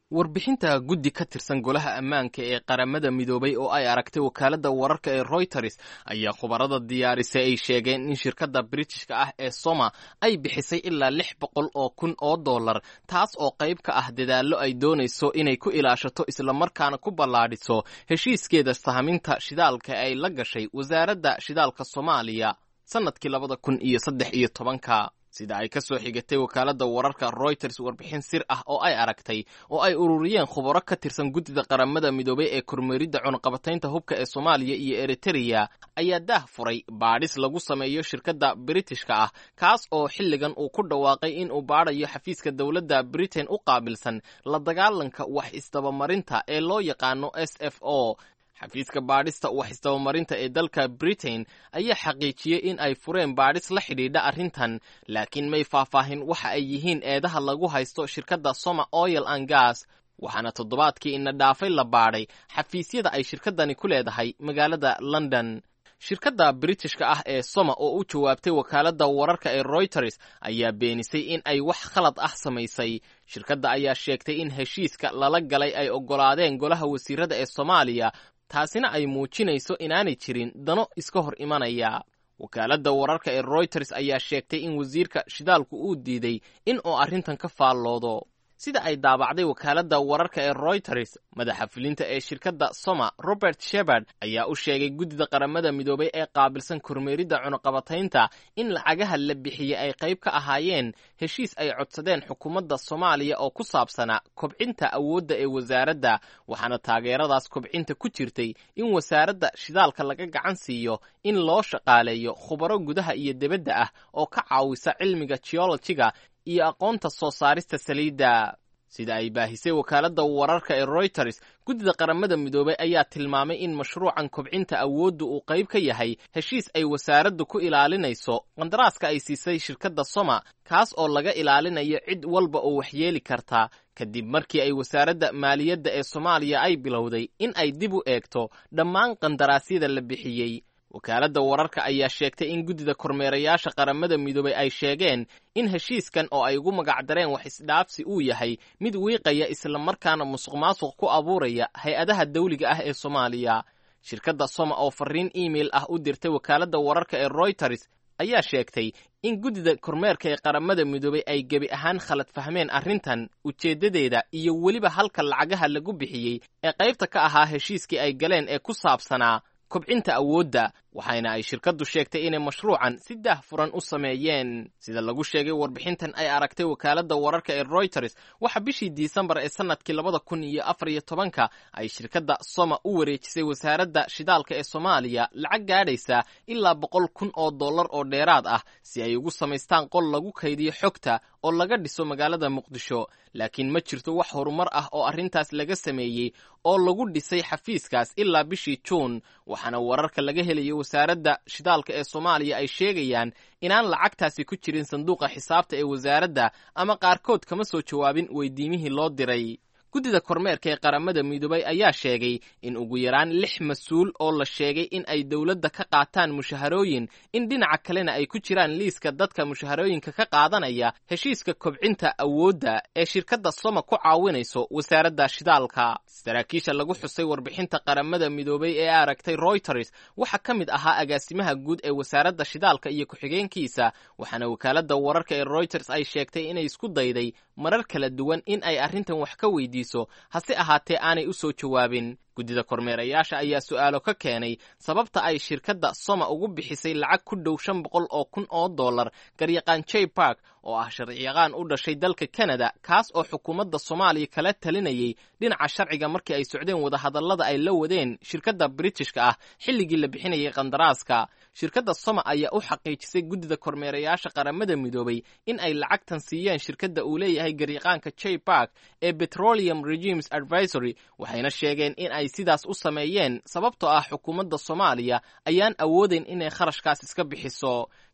warbixinta guddi ka tirsan golaha ammaanka ee qaramada midoobay oo ay aragtay wakaaladda wararka ee royters ayaa khubarada diyaarisay ay sheegeen in shirkadda britishka ah ee soma ay bixisay ilaa lix boqol oo kun oo dollar taas oo qayb ka ah dadaallo ay doonayso inay ku ilaashato islamarkaana ku ballaadhiso heshiiskeeda sahminta shidaalka ay la gashay wasaaradda shidaalka soomaaliya sannadkii labada kun iyo saddex iyo tobanka sida ay ka soo xigatay wakaaladda wararka royters warbixin sir ah oo ay aragtay oo ay ururiyeen khubaro ka tirsan guddida qaramada midoobay ee kormeeridda cunaqabataynta hubka ee soomaaliya iyo eritereya ayaa daah furay baadhis lagu sameeyo shirkadda britishka ah kaas oo xilligan uu ku dhawaaqay in uu baadhayo xafiiska dowladda britain u qaabilsan la dagaalanka wax isdabamarinta ee loo yaqaano s f o xafiiska baadhista wax isdabamarinta ee dalka britain ayaa xaqiijiyey in ay fureen baadhis la xidhiidha arrintan laakiin may faahfaahin waxa ay yihiin eedaha lagu haysto shirkadda soma oil and gas waxaana toddobaadkii ina dhaafay la baadhay xafiisyada ay shirkaddani ku leedahay magaalada london shirkadda britishka ah ee soma oo u jawaabtay wakaaladda wararka ee royters ayaa beenisay in ay wax khalad ah samaysay shirkadda ayaa sheegtay in heshiiska lala galay ay oggolaadeen golaha wasiirada ee soomaaliya taasina ay muujinayso inaanay jirin dano iska hor imanaya wakaaladda wararka ee royters ayaa sheegtay in wasiirka shidaalku uu diiday in uu arrintan ka faalloodo sida ay daabacday wakaaladda wararka ee royters madaxa fulinta ee shirkadda soma robert shebard ayaa u sheegay guddida qaramada midoobay ee qaabilsan kormeeridda cunaqabataynta in lacagaha la bixiyey ay qayb ka ahaayeen heshiis ay codsadeen xukuumadda soomaaliya oo ku saabsanaa kobcinta awoodda ee wasaaradda waxaana taageeradaas kobcinta ku jirtay in wasaaradda shidaalka laga gacan siiyo in loo shaqaaleeyo khubaro gudaha iyo debadda ah oo ka caawisa cilmiga geologiga iyo aqoonta soo saarista saliidda sida ay baahisay wakaaladda wararka ee royters guddida qaramada midoobay ayaa tilmaamay in mashruucan kobcinta awoodda uu qayb ka yahay heshiis ay wasaaraddu ku ilaalinayso qandaraaska ay siisay shirkadda soma kaas oo laga ilaalinayo cid walba oo waxyeeli karta kadib markii ay wasaaradda maaliyadda ee soomaaliya ay bilowday in ay dib u eegto dhammaan qandaraasyada la bixiyey wakaaladda wararka ayaa sheegtay in guddida kormeerayaasha qaramada midoobay ay sheegeen in heshiiskan oo ay ugu magacdareen wax isdhaafsi uu yahay mid wiiqaya islamarkaana musuq maasuq ku abuuraya hay-adaha dawliga ah ee soomaaliya shirkadda soma oo fariin email ah u dirtay wakaaladda wararka ee royters ayaa sheegtay in guddida kormeerka ee qaramada midoobay ay gebi ahaan khalad fahmeen arrintan ujeeddadeeda iyo weliba halka lacagaha lagu bixiyey ee qaybta ka ahaa heshiiskii ay galeen ee ku saabsanaa kobcinta awoodda waxayna ay shirkaddu sheegtay inay mashruucan si daah furan u sameeyeen sida lagu sheegay warbixintan ay aragtay wakaaladda wararka ee royters waxa bishii disembar ee sannadkii labada kun iyo afar iyo tobanka ay shirkadda soma u wareejisay wasaaradda shidaalka ee soomaaliya lacag gaadhaysa ilaa boqol kun oo dollar oo dheeraad ah si ay ugu samaystaan qol lagu kaydiyo xogta oo laga dhiso magaalada muqdisho laakiin ma jirto wax horumar ah oo arrintaas laga sameeyey oo lagu dhisay xafiiskaas ilaa bishii juun waxaana wararka laga helayo wasaaradda shidaalka ee soomaaliya ay sheegayaan inaan lacagtaasi ku jirin sanduuqa xisaabta ee wasaaradda ama qaarkood kama soo jawaabin weydiimihii loo diray guddida kormeerka ee qaramada midoobay ayaa sheegay in ugu yaraan lix mas-uul oo la sheegay in ay dowladda ka qaataan mushaharooyin in dhinaca kalena ay ku jiraan liiska dadka mushaharooyinka ka qaadanaya heshiiska kobcinta awoodda ee shirkadda soma ku caawinayso wasaaradda shidaalka saraakiisha lagu xusay warbixinta qaramada midoobay ee aragtay royters waxaa ka mid ahaa agaasimaha guud ee wasaaradda shidaalka iyo ku-xigeenkiisa waxaana wakaaladda wararka ee royters ay sheegtay inay isku dayday marar kala duwan in ay arrintan wax ka weydiiso hase ahaatee aanay u soo jawaabin guddida kormeerayaasha ayaa su'aalo ka keenay sababta ay shirkadda soma ugu bixisay lacag ku dhow shan boqol oo kun oo dollar garyaqaan jay bark oo ah sharciyaqaan u dhashay dalka canada kaas oo xukuumadda soomaaliya kala talinayay dhinaca sharciga markii ay socdeen wadahadallada ay la wadeen shirkadda britishka ah xilligii la bixinayay qandaraaska shirkadda soma ayaa u xaqiijisay guddida kormeerayaasha qaramada midoobay in ay lacagtan siiyeen shirkadda uu leeyahay garyaqaanka jay bark ee petroleum regimes advisory waxayna sheegeen in ay sidaas u sameeyeen sababtoo ah xukuumadda soomaaliya ayaan awoodayn inay kharashkaas iska bixiso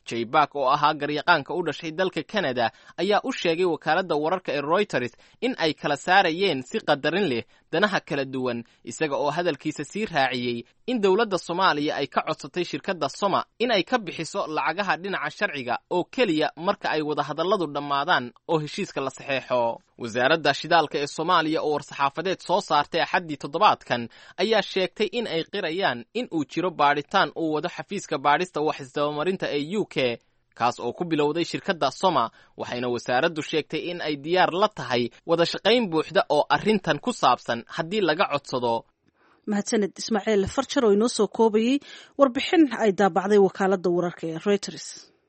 jayback oo ahaa garyaqaanka u dhashay dalka canada ayaa u sheegay wakaaladda wararka ee royters in ay kala saarayeen si qadarin leh danaha kala duwan isaga oo hadalkiisa sii raaciyey in dowladda soomaaliya ay ka codsatay shirkadda soma in ay ka bixiso lacagaha dhinaca sharciga oo keliya marka ay wadahadalladu dhammaadaan oo heshiiska la saxeexo wasaaradda shidaalka ee soomaaliya oo war-saxaafadeed soo saartay axaddii toddobaadkan ayaa sheegtay in ay qirayaan in uu jiro baadhitaan uu wado xafiiska baadhista wax isdabamarinta ee u k kaas oo ku bilowday shirkadda soma waxayna wasaaraddu sheegtay in ay diyaar la tahay wada shaqayn buuxda oo arrintan ku saabsan haddii laga codsado mahadsaned ismaaciil farjar oo inoo soo koobayey warbixin ay daabacday wakaaladda wararka ee reuters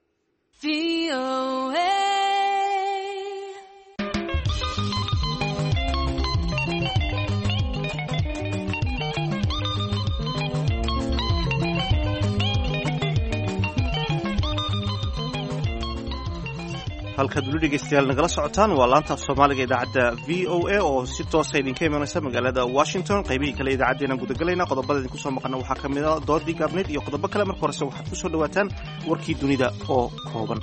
halkaad weli dhegeystayaal nagala socotaan waa laanta af soomaaliga idaacadda v o a oo si toosa idinka imanaysa magaalada washington qaybihii kale idaacaddeenaan gudagalayna qodobada idinku soo maqana waxaa ka mid a doodii gaabneyd iyo qodobo kale marka horese waxaad ku soo dhowaataan warkii dunida oo kooban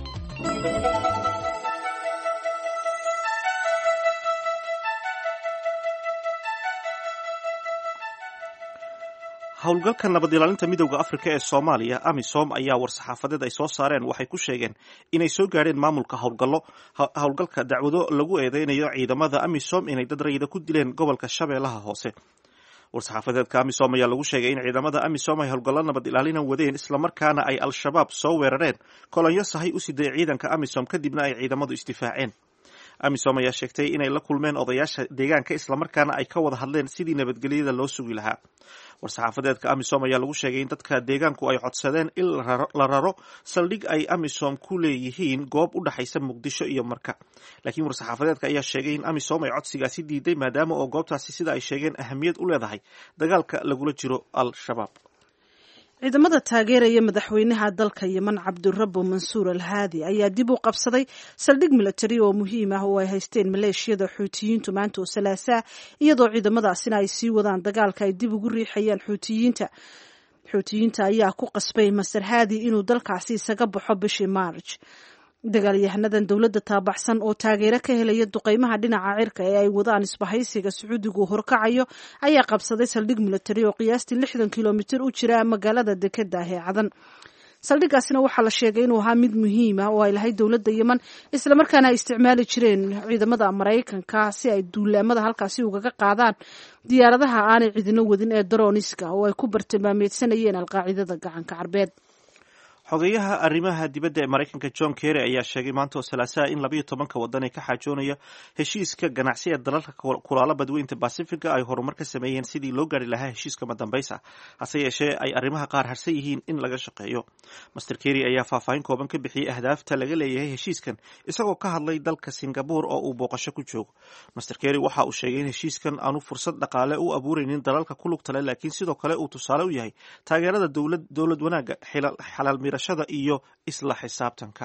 howlgalka nabad ilaalinta midowda afrika ee soomaaliya amisom ayaa war-saxaafadeed ay soo saareen waxay ku sheegeen inay soo gaadheen maamulka howlgallo howlgalka dacwado lagu eedeynayo ciidamada amisom inay dad rayida ku dileen gobolka shabeellaha hoose war-saxaafadeedka amisom ayaa lagu sheegay in ciidamada amisom ay howlgallo nabad ilaalina wadeen islamarkaana ay al-shabaab soo weerareen kolonyo sahay u siday ciidanka amisom kadibna ay ciidamadu isdifaaceen amisom ayaa sheegtay inay la kulmeen odayaasha deegaanka islamarkaana ay ka wada hadleen sidii nabadgelyada loo sugi lahaa war-saxaafadeedka amisom ayaa lagu sheegay in dadka deegaanku ay codsadeen in la raro saldhig ay amisom ku leeyihiin goob u dhexaysa muqdisho iyo marka laakiin war-saxaafadeedka ayaa sheegay in amisom ay codsigaasi diiday maadaama oo goobtaasi sida ay sheegeen ahamiyad u leedahay dagaalka lagula jiro al-shabaab ciidamada taageeraya madaxweynaha dalka yeman cabdirabo mansuur al haadi ayaa dib u qabsaday saldhig milatari oo muhiim ah oo ay haysteen maleeshiyada xuutiyiintu maanta oo salaasaa iyadoo ciidamadaasina ay sii wadaan dagaalka ay dib ugu riixayaan xuutiyiinta xuutiyiinta ayaa ku qasbay master haadi inuu dalkaasi isaga baxo bishii maarj dagaalyahanadan dowladda taabaxsan oo taageero ka helaya duqeymaha dhinaca cirka ee ay wadaan isbahaysiga sacuudigu horkacayo ayaa qabsaday saldhig milatari oo qiyaastii lixdan kilomitir u jira magaalada dekeda ah ee cadan saldhigaasina waxaa la sheegay inuu ahaa mid muhiim ah oo ay lahayd dowladda yeman islamarkaana ay isticmaali jireen ciidamada maraykanka si ay duulaamada halkaasi ugaga qaadaan diyaaradaha aanay cidino wadin ee daroniska oo ay ku bartilmaameedsanayeen alqaacidada gacanka carbeed xogeyaha arrimaha dibadda ee maraykanka john kerry ayaa sheegay maanta oo salaasaha in labayo tobanka waddan ee ka xaajoonaya heshiiska ganacsi ee dalalka kulaala badweynta basifiga ay horumar ka sameeyeen sidii loo gaari lahaa heshiiska madambaysa hase yeeshee ay arrimaha qaar harsan yihiin in laga shaqeeyo master kerry ayaa faahfaahin kooban ka bixiyey ahdaafta laga leeyahay heshiiskan isagoo ka hadlay dalka singabore oo uu booqasho ku joogo master kerry waxa uu sheegay in heshiiskan aanu fursad dhaqaale u abuureynin dalalka ku lugta leh laakiin sidoo kale uu tusaale u yahay taageerada dowlad wanaagga xalaal miirashada iyo isla xisaabtanka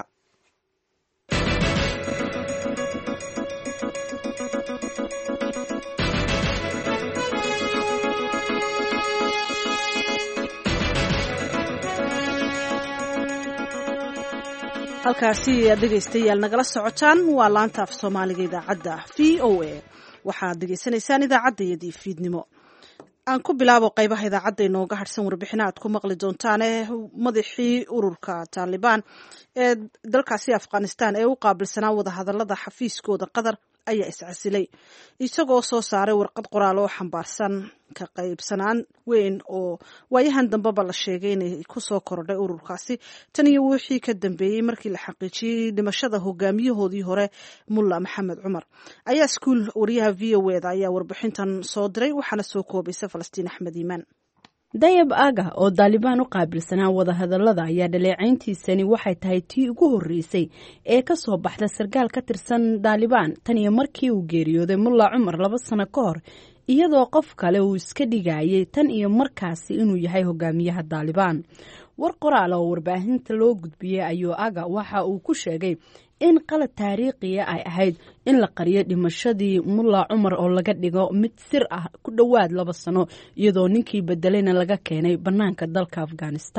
halkaasi aad dhegaystayaal nagala socotaan waa laanta af soomaaliga idaacadda v o a waxaad degeysanaysaan idaacaddayadii fiidnimo aan ku bilaabo qaybaha idaacadda inooga harhsan warbixina aad ku maqli doontaane madaxii ururka taalibaan ee dalkaasi afghanistan ee u qaabilsanaa wadahadalada xafiiskooda qatar ayaa iscasilay isagoo soo saaray warqad qoraal oo xambaarsan ka qaybsanaan weyn oo waayahan dambeba la sheegay inay kusoo korodhay ururkaasi tan iyo wixii ka dambeeyey markii la xaqiijiyey dhimashada hogaamiyahoodii hore mulla maxamed cumar ayaa iskuul wariyaha v o eda ayaa warbixintan soo diray waxaana soo koobaysa falastiin axmed iimaan dayab aga oo daalibaan u qaabilsanaa wadahadallada ayaa dhaleecayntiisani waxay tahay tii ugu horreysay ee ka soo baxda sarkaal ka tirsan daalibaan tan iyo markii uu geeriyooday mulla cumar laba sano ka hor iyadoo qof kale uu iska dhigayay tan iyo markaasi inuu yahay hogaamiyaha daalibaan war qoraal oo warbaahinta loo gudbiyey ayuu aga waxa uu ku sheegay in qalad taariikhiya ay ahayd in la qariyo dhimashadii mulla cumar oo laga dhigo mid sir ah ku dhowaad laba sano iyadoo ninkii bedelayna laga keenay bannaanka dalka afghanistan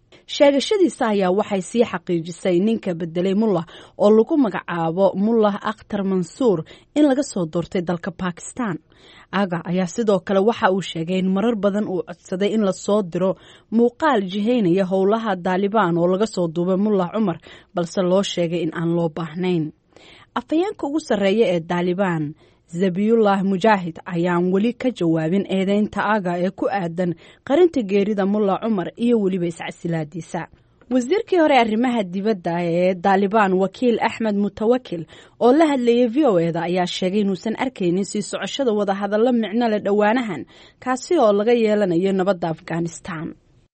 sheegashadiisa ayaa waxay sii xaqiijisay ninka bedelay mullah oo lagu magacaabo mullah akhtar mansuur in laga soo doortay dalka bakistan aga ayaa sidoo kale waxa uu sheegay in marar badan uu codsaday in lasoo diro muuqaal jihaynaya howlaha daalibaan oo laga soo duubay mullah cumar balse loo sheegay in aan loo baahnayn afhayeenka ugu sarreeya ee daalibaan zabiyullah mujaahid ayaan weli ka jawaabin eedeynta aga ee ku aadan qarinta geerida mullah cumar iyo weliba iscasilaadiisa wasiirkii hore arrimaha dibadda ee daalibaan wakiil axmed mutawakil oo la hadlayay v o eda ayaa sheegay inuusan arkaynin sii socoshada wadahadallo micno leh dhowaanahan kaasi oo laga yeelanayo nabadda afghanistan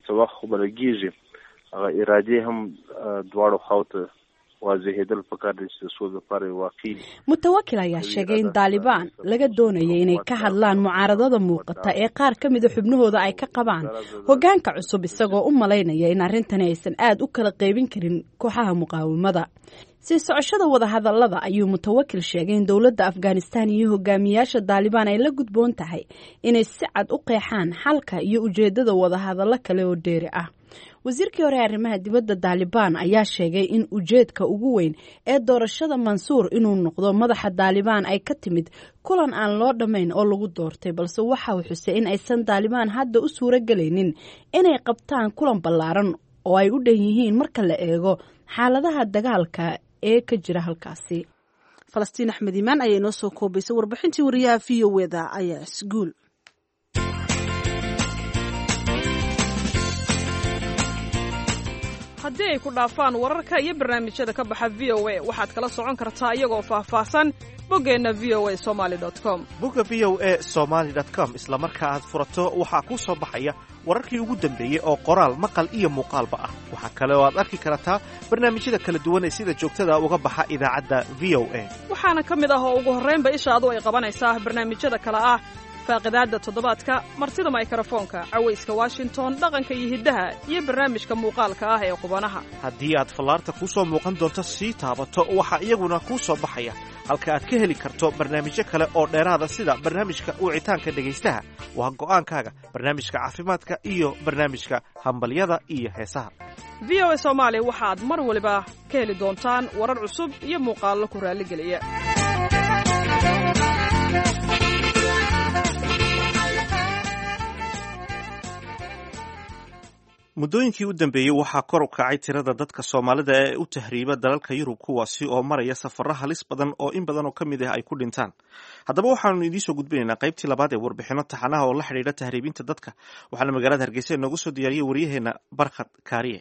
mutawakil ayaa sheegay in daalibaan laga doonaya inay ka hadlaan mucaaradada muuqata ee qaar ka mida xubnahooda ay ka qabaan hoggaanka cusub isagoo u malaynaya in arrintani aysan aad u kala qaybin karin kooxaha muqaawamada sii socoshada wadahadallada ayuu mutawakil sheegay in dowladda afghanistan iyo hogaamiyaasha daalibaan ay la gudboon tahay inay si cad u qeexaan xalka iyo ujeeddada wadahadallo kale oo dheeri ah wasiirkii hore arrimaha dibadda daalibaan ayaa sheegay in ujeedka ugu weyn ee doorashada mansuur inuu noqdo madaxa daalibaan ay ka timid kulan aan loo dhammayn oo lagu doortay balse waxa uu xusay in aysan daalibaan hadda u suuro gelaynin inay qabtaan kulan ballaaran oo ay u dhan yihiin marka la eego xaaladaha dagaalka ee ka jira halkaasi falastiin axmed iimaan ayaa inoo soo koobaysay warbixintii wariyaha v o eda ayaa isguul haddii ay ku dhaafaan wararka iyo barnaamijyada ka baxa v o a waxaad kala socon kartaa iyagoo faahfaahsan boggeenna v o a somaali com bogga v o a somaali com isla marka aad furato waxaa kuu soo baxaya wararkii ugu dambeeyey oo qoraal maqal iyo muuqaalba ah waxaa kale oo aad arki kartaa barnaamijyada kala duwan ee sida joogtada uga baxa idaacadda v o a waxaana ka mid ah oo ugu horraynba ishaadu ay qabanaysaa barnaamijyada kale ah faaqidaadda toddobaadka martida maykrofoonka cawayska washington dhaqanka iyo hiddaha iyo barnaamijka muuqaalka ah ee qubanaha haddii aad fallaarta kuu soo muuqan doonto sii taabato waxaa iyaguna kuu soo baxaya halka aad ka heli karto barnaamijyo kale oo dheeraada sida barnaamijka wicitaanka dhegaystaha waa go'aankaaga barnaamijka caafimaadka iyo barnaamijka hambalyada iyo heesaha v o a soomaali waxaad mar waliba ka heli doontaan warar cusub iyo muuqaallo ku raalligeliya muddooyinkii u dambeeyey waxaa kor u kacay tirada dadka soomaalida ee u tahriiba dalalka yurub kuwaasi oo maraya safarro halis badan oo in badan oo ka mid ah ay ku dhintaan haddaba waxaanu idiinsoo gudbinaynaa qaybtii labaad ee warbixinno taxanaha oo la xidhiidha tahriibinta dadka waxaana magaalada hargeysa inoogu soo diyaariyey waryaheena barkhad kaariye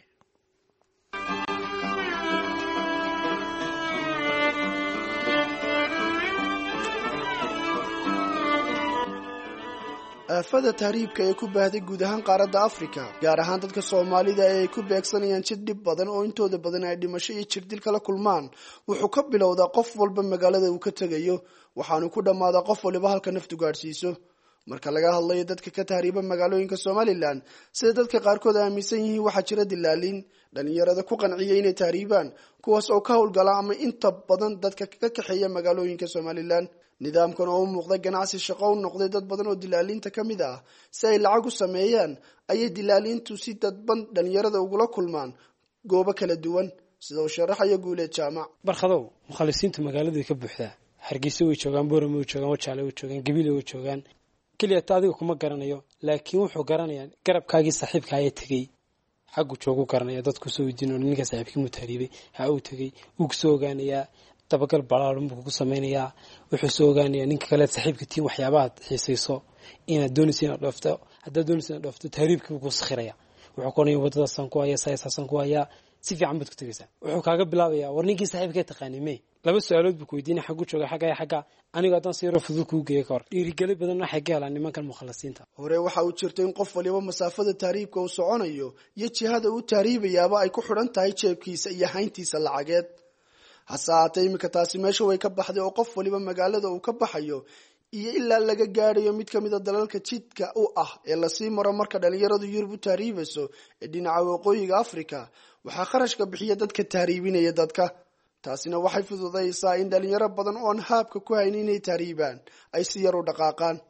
aafada tahriibka ee ku baahday guud ahaan qaaradda afrika gaar ahaan dadka soomaalida ee ay ku beegsanayaan jid dhib badan oo intooda badan ay dhimasho iyo jirdil kala kulmaan wuxuu ka bilowdaa qof walba magaalada uu ka tegayo waxaanu ku dhammaadaa qof waliba halka naftu gaadhsiiso marka laga hadlayo dadka ka tahriiba magaalooyinka somalilan sida dadka qaarkood aaminsan yihiin waxaa jira dilaaliin dhalinyarada ku qanciya inay tahriibaan kuwaas oo ka howlgala ama inta badan dadka ka kaxeeya magaalooyinka somalilan nidaamkan oo u muuqda ganacsi shaqo u noqday dad badan oo dilaaliinta ka mid ah si ay lacag u sameeyaan ayay dilaaliintu si dadban dhalinyarada ugula kulmaan goobo kala duwan sida uu sharaxayo guuleed jaamac barkhadow mukhalisiintu magaaladay ka buuxdaa hargeysa way joogaan boorame way joogaan wajaale way joogaan gabiile way joogaan keliyata adiga kuma garanayo laakiin wuxuu garanayaa garabkaagii saaxiibka ayaa tegey xaggu joogu garanaya dadku soo weydiin ninka saaxiibkii mutahriibay ha uu tegey wuu kusoo ogaanayaa dabagal balaaran buu kugu samaynayaa wuxuu soo ogaanayaa ninka kale saaxiibka tiin waxyaabahaad xiisayso inaad doonaysa inaad dhoofto haddaad doonaysa inaad dhoofto tahriibkii buu ku sakhiraya wuxuu kuonaya waddadaasaan ku hayaa sayasaasaan ku hayaa si fiican baad ku tegaysaa wuxuu kaaga bilaabayaa war ninkii saaxiibkee taqaanay me laba su-aalood buu ku weydiinaya xaggu jooga xagga ya xagga anigo haddaan si yaroo fudud kuu geeya ka hor dhiirigeli badan waxay ka helaan nimankan mukhalasiinta hore waxa uu jirto in qof waliba masaafada tahriibka uu soconayo iyo jihada uu tahriibayaaba ay ku xidhan tahay jeebkiisa iyo hayntiisa lacageed hase haatee iminka taasi meesha way ka baxday oo qof waliba magaalada uu ka baxayo iyo ilaa laga gaadhayo mid kamid a dalalka jidka u ah ee lasii maro marka dhalinyaradu yurub u tahriibayso ee dhinaca waqooyiga africa waxaa kharashka bixiya dadka tahriibinaya dadka taasina waxay fududaysaa in dhalinyaro badan oon haabka ku hayn inay tahriibaan ay si yar u dhaqaaqaan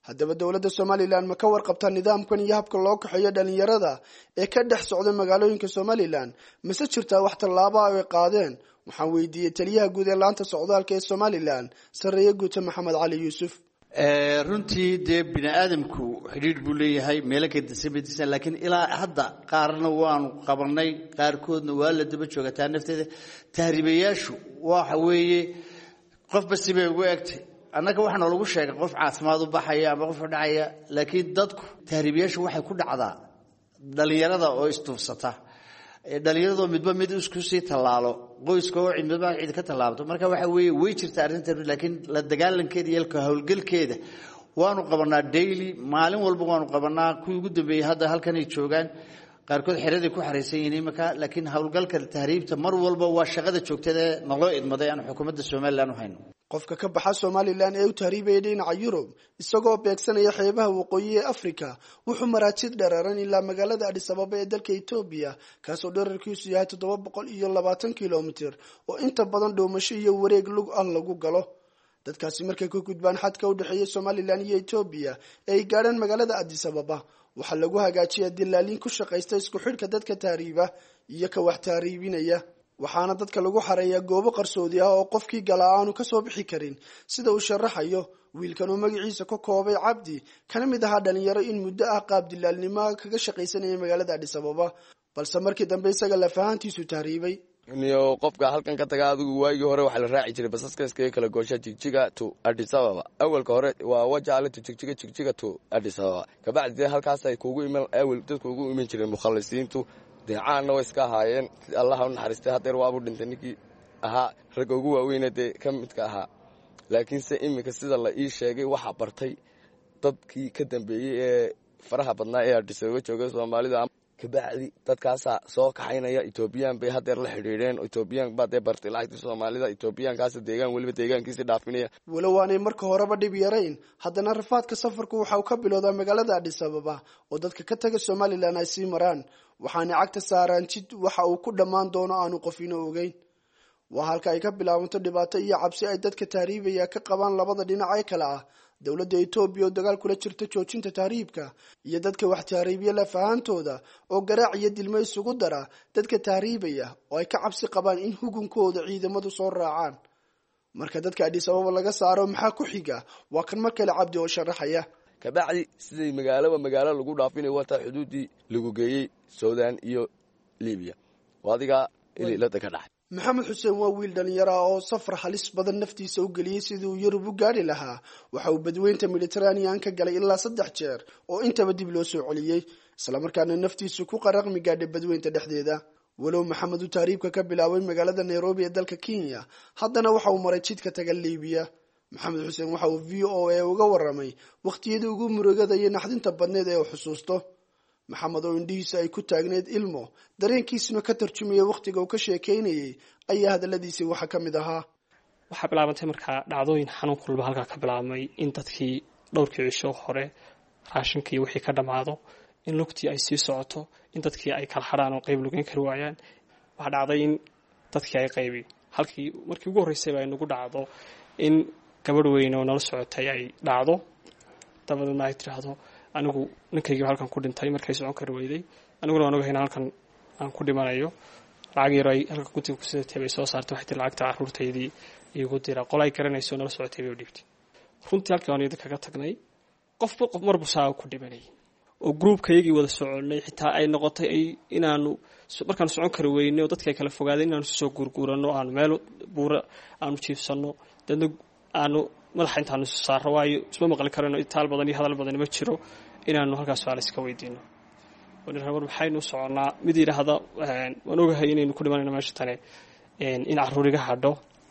haddaba dowladda somalilan ma ka warqabtaa nidaamkan iyo habka loo kaxeeyo dhalinyarada ee ka dhex socda magaalooyinka somalilan mase jirtaa wax tallaaba ay qaadeen waxaan weydiiyey taliyaha guud ee laanta socdaalka ee somalilan sarreeye guuta maxamed cali yuusuf runtii dee bini aadamku xidhiidh buu leeyahay meelo kadisabadisan laakiin ilaa hadda qaarna waanu qabanay qaarkoodna waa la daba joogataa nafteeda tahriibayaashu waxa weeye qofba sibay ugu egtay annaga waxaana lagu sheegay qof caafimaad u baxaya ama qof dhacaya laakiin dadku tahriibayaashu waxay ku dhacdaa dhalinyarada oo istuufsata dhalinyaradoo midba mid isku sii tallaalo qoyska oo midba cid ka tallaabto marka waxa weeye way jirta arrintan laakiin la dagaalankeeda iyo ka howlgalkeeda waanu qabanaa daily maalin walba waanu qabanaa kuwii ugu dambeeyey hadda halkanay joogaan qaarkood xeraday ku xaraysan yihiin imika laakiin howlgalka tahriibta mar walba waa shaqada joogtada ee naloo idmaday aan xukuumadda somalilan u hayno qofka ka baxa somalilan ee u tahriibaya dhinaca yurub isagoo beegsanaya xeebaha waqooyi ee africa wuxuu maraajid dhereeran ilaa magaalada adhisababa ee dalka etoobiya kaasoo dherarkiisu yahay toddoba boqol iyo labaatan kilomitir oo inta badan dhoomasho iyo wareeg lug ah lagu galo dadkaasi markay ka gudbaan xadka u dhexeeya somalilan iyo etoobiya ee ay gaadhaan magaalada adisababa waxaa lagu hagaajiyaa dilaaliin ku shaqaysta isku xidhka dadka tahriiba iyo ka wax tahriibinaya waxaana dadka lagu xareeyaa goobo qarsoodi ah oo qofkii galaa aanu kasoo bixi karin sida uu sharaxayo wiilkan oo magaciisa ka koobay cabdi kana mid ahaa dhalinyaro in muddo ah qaab dilaalnimoa kaga shaqaysanaya magaalada adhisababa balse markii dambe isaga lafahantiisu tahriibay niyo qofka halkan ka taga adigu waagii hore waxaa la raaci jiray basaska iskaga kala goosha jigjiga to adisababa awalka hore waa wajaale to jigjiga jigjiga to adisababa kabacdi dee halkaasay kugu iman awel dadku ugu iman jireen mukhalisiintu dee caanna way iska ahaayeen allaha u naxariistay hadeer waabu dhintay ninkii ahaa ragga ugu waaweyna dee ka midka ahaa laakiinse iminka sida la ii sheegay waxaa bartay dadkii ka dambeeyey ee faraha badnaa ee adisababa jooga soomaalida kabacdi dadkaasaa soo kaxaynaya etoobiyaan bay hadeer la xidhiidheen etoobiyaan baa dee bartay lacagtii soomaalida etoobiyaankaas deegaan weliba deegaankiisi dhaafinaya walow aanay marka horeba dhib yarayn haddana rafaadka safarku waxa uu ka bilowdaa magaalada adhisababa oo dadka ka taga somalilan ay sii maraan waxaanay cagta saaraan jid waxa uu ku dhammaan doono aanu qofino ogeyn waa halka ay ka bilaabanto dhibaato iyo cabsi ay dadka tahriibaya ka qabaan labada dhinac ee kale ah dowladda etoobiya oo dagaal kula jirta joojinta tahriibka iyo dadka wax tahriibiya lafahaantooda oo garaac iyo dilmo isugu dara dadka tahriibaya oo ay ka cabsi qabaan in hugunkooda ciidamadu soo raacaan marka dadka adhisababa laga saaro maxaa ku xiga waa kan mar kale cabdi oo sharaxaya kabacdi siday magaaloba magaalo lagu dhaafinayo wataa xuduuddii lagu geeyey sudan iyo libiya adigaa ililada ka dhaxay maxamed xuseen waa wiil dhalinyaro ah oo safar halis badan naftiisa u geliyey sidii uu yurub u gaadhi lahaa waxa uu badweynta mediteranean ka galay ilaa saddex jeer oo intaba dib loo soo celiyey islamarkaana naftiisu ku qaraqmi gaadhay badweynta dhexdeeda walow maxamed uu tahriibka ka bilaabay magaalada nairobi ee dalka kenya haddana waxa uu maray jidka taga libiya maxamed xuseen waxa uu v o a uga waramay wakhtiyadii ugu murugada iyo naxdinta badneed ee uu xusuusto maxamed oo indhihiisa ay ku taagneyd ilmo dareenkiisuna ka tarjumaya wakhtiga uu ka sheekaynayay ayaa hadaladiisii waxa ka mid ahaa waxaa bilaabantay markaa dhacdooyin xanuun kulba halkaa ka bilaabmay in dadkii dhowrkii cisho hore raashinkii wixii ka dhammaado in lugtii ay sii socoto in dadkii ay kala hadhaan oo qeyb lugeyn kari waayaan waxaa dhacday in dadkii ay qaybi halkii markii ugu horreysayba ay nagu dhacdo in gabadh weyn oo nala socotay ay dhacdo dabadeedna ay tidhaahdo anigu ninkaygiiba halkan ku dhintay markay socon kari weyday aniguna waan ogahayna halkan aan ku dhimanayo lacag yaro ay halka gutiga kusidatay bay soo saartay waxay tii lacagta caruurtaydii iigu dira qol ay garanayso nala socotay bay u dhiibtay runtii halkii waan iyada kaga tagnay qofba qof marbu saa ku dhimanayay oo gruubkayagii wada soconay xitaa ay noqotay inaanu markaanu socon kari weynay oo dadki ay kala fogaadeen inaanu soo guurguurano aanu meel buura aanu jiifsano deedna aanu madaxa intaanu isu saaro waayo isma maqli karano itaal badan iyo hadal badan ma jiro inaanu halkaas su-aal iska weydiino war maxaynu soconnaa mid yidhaahda waan ogahay inaynu ku dhimanayno meesha tane in caruur iga hadho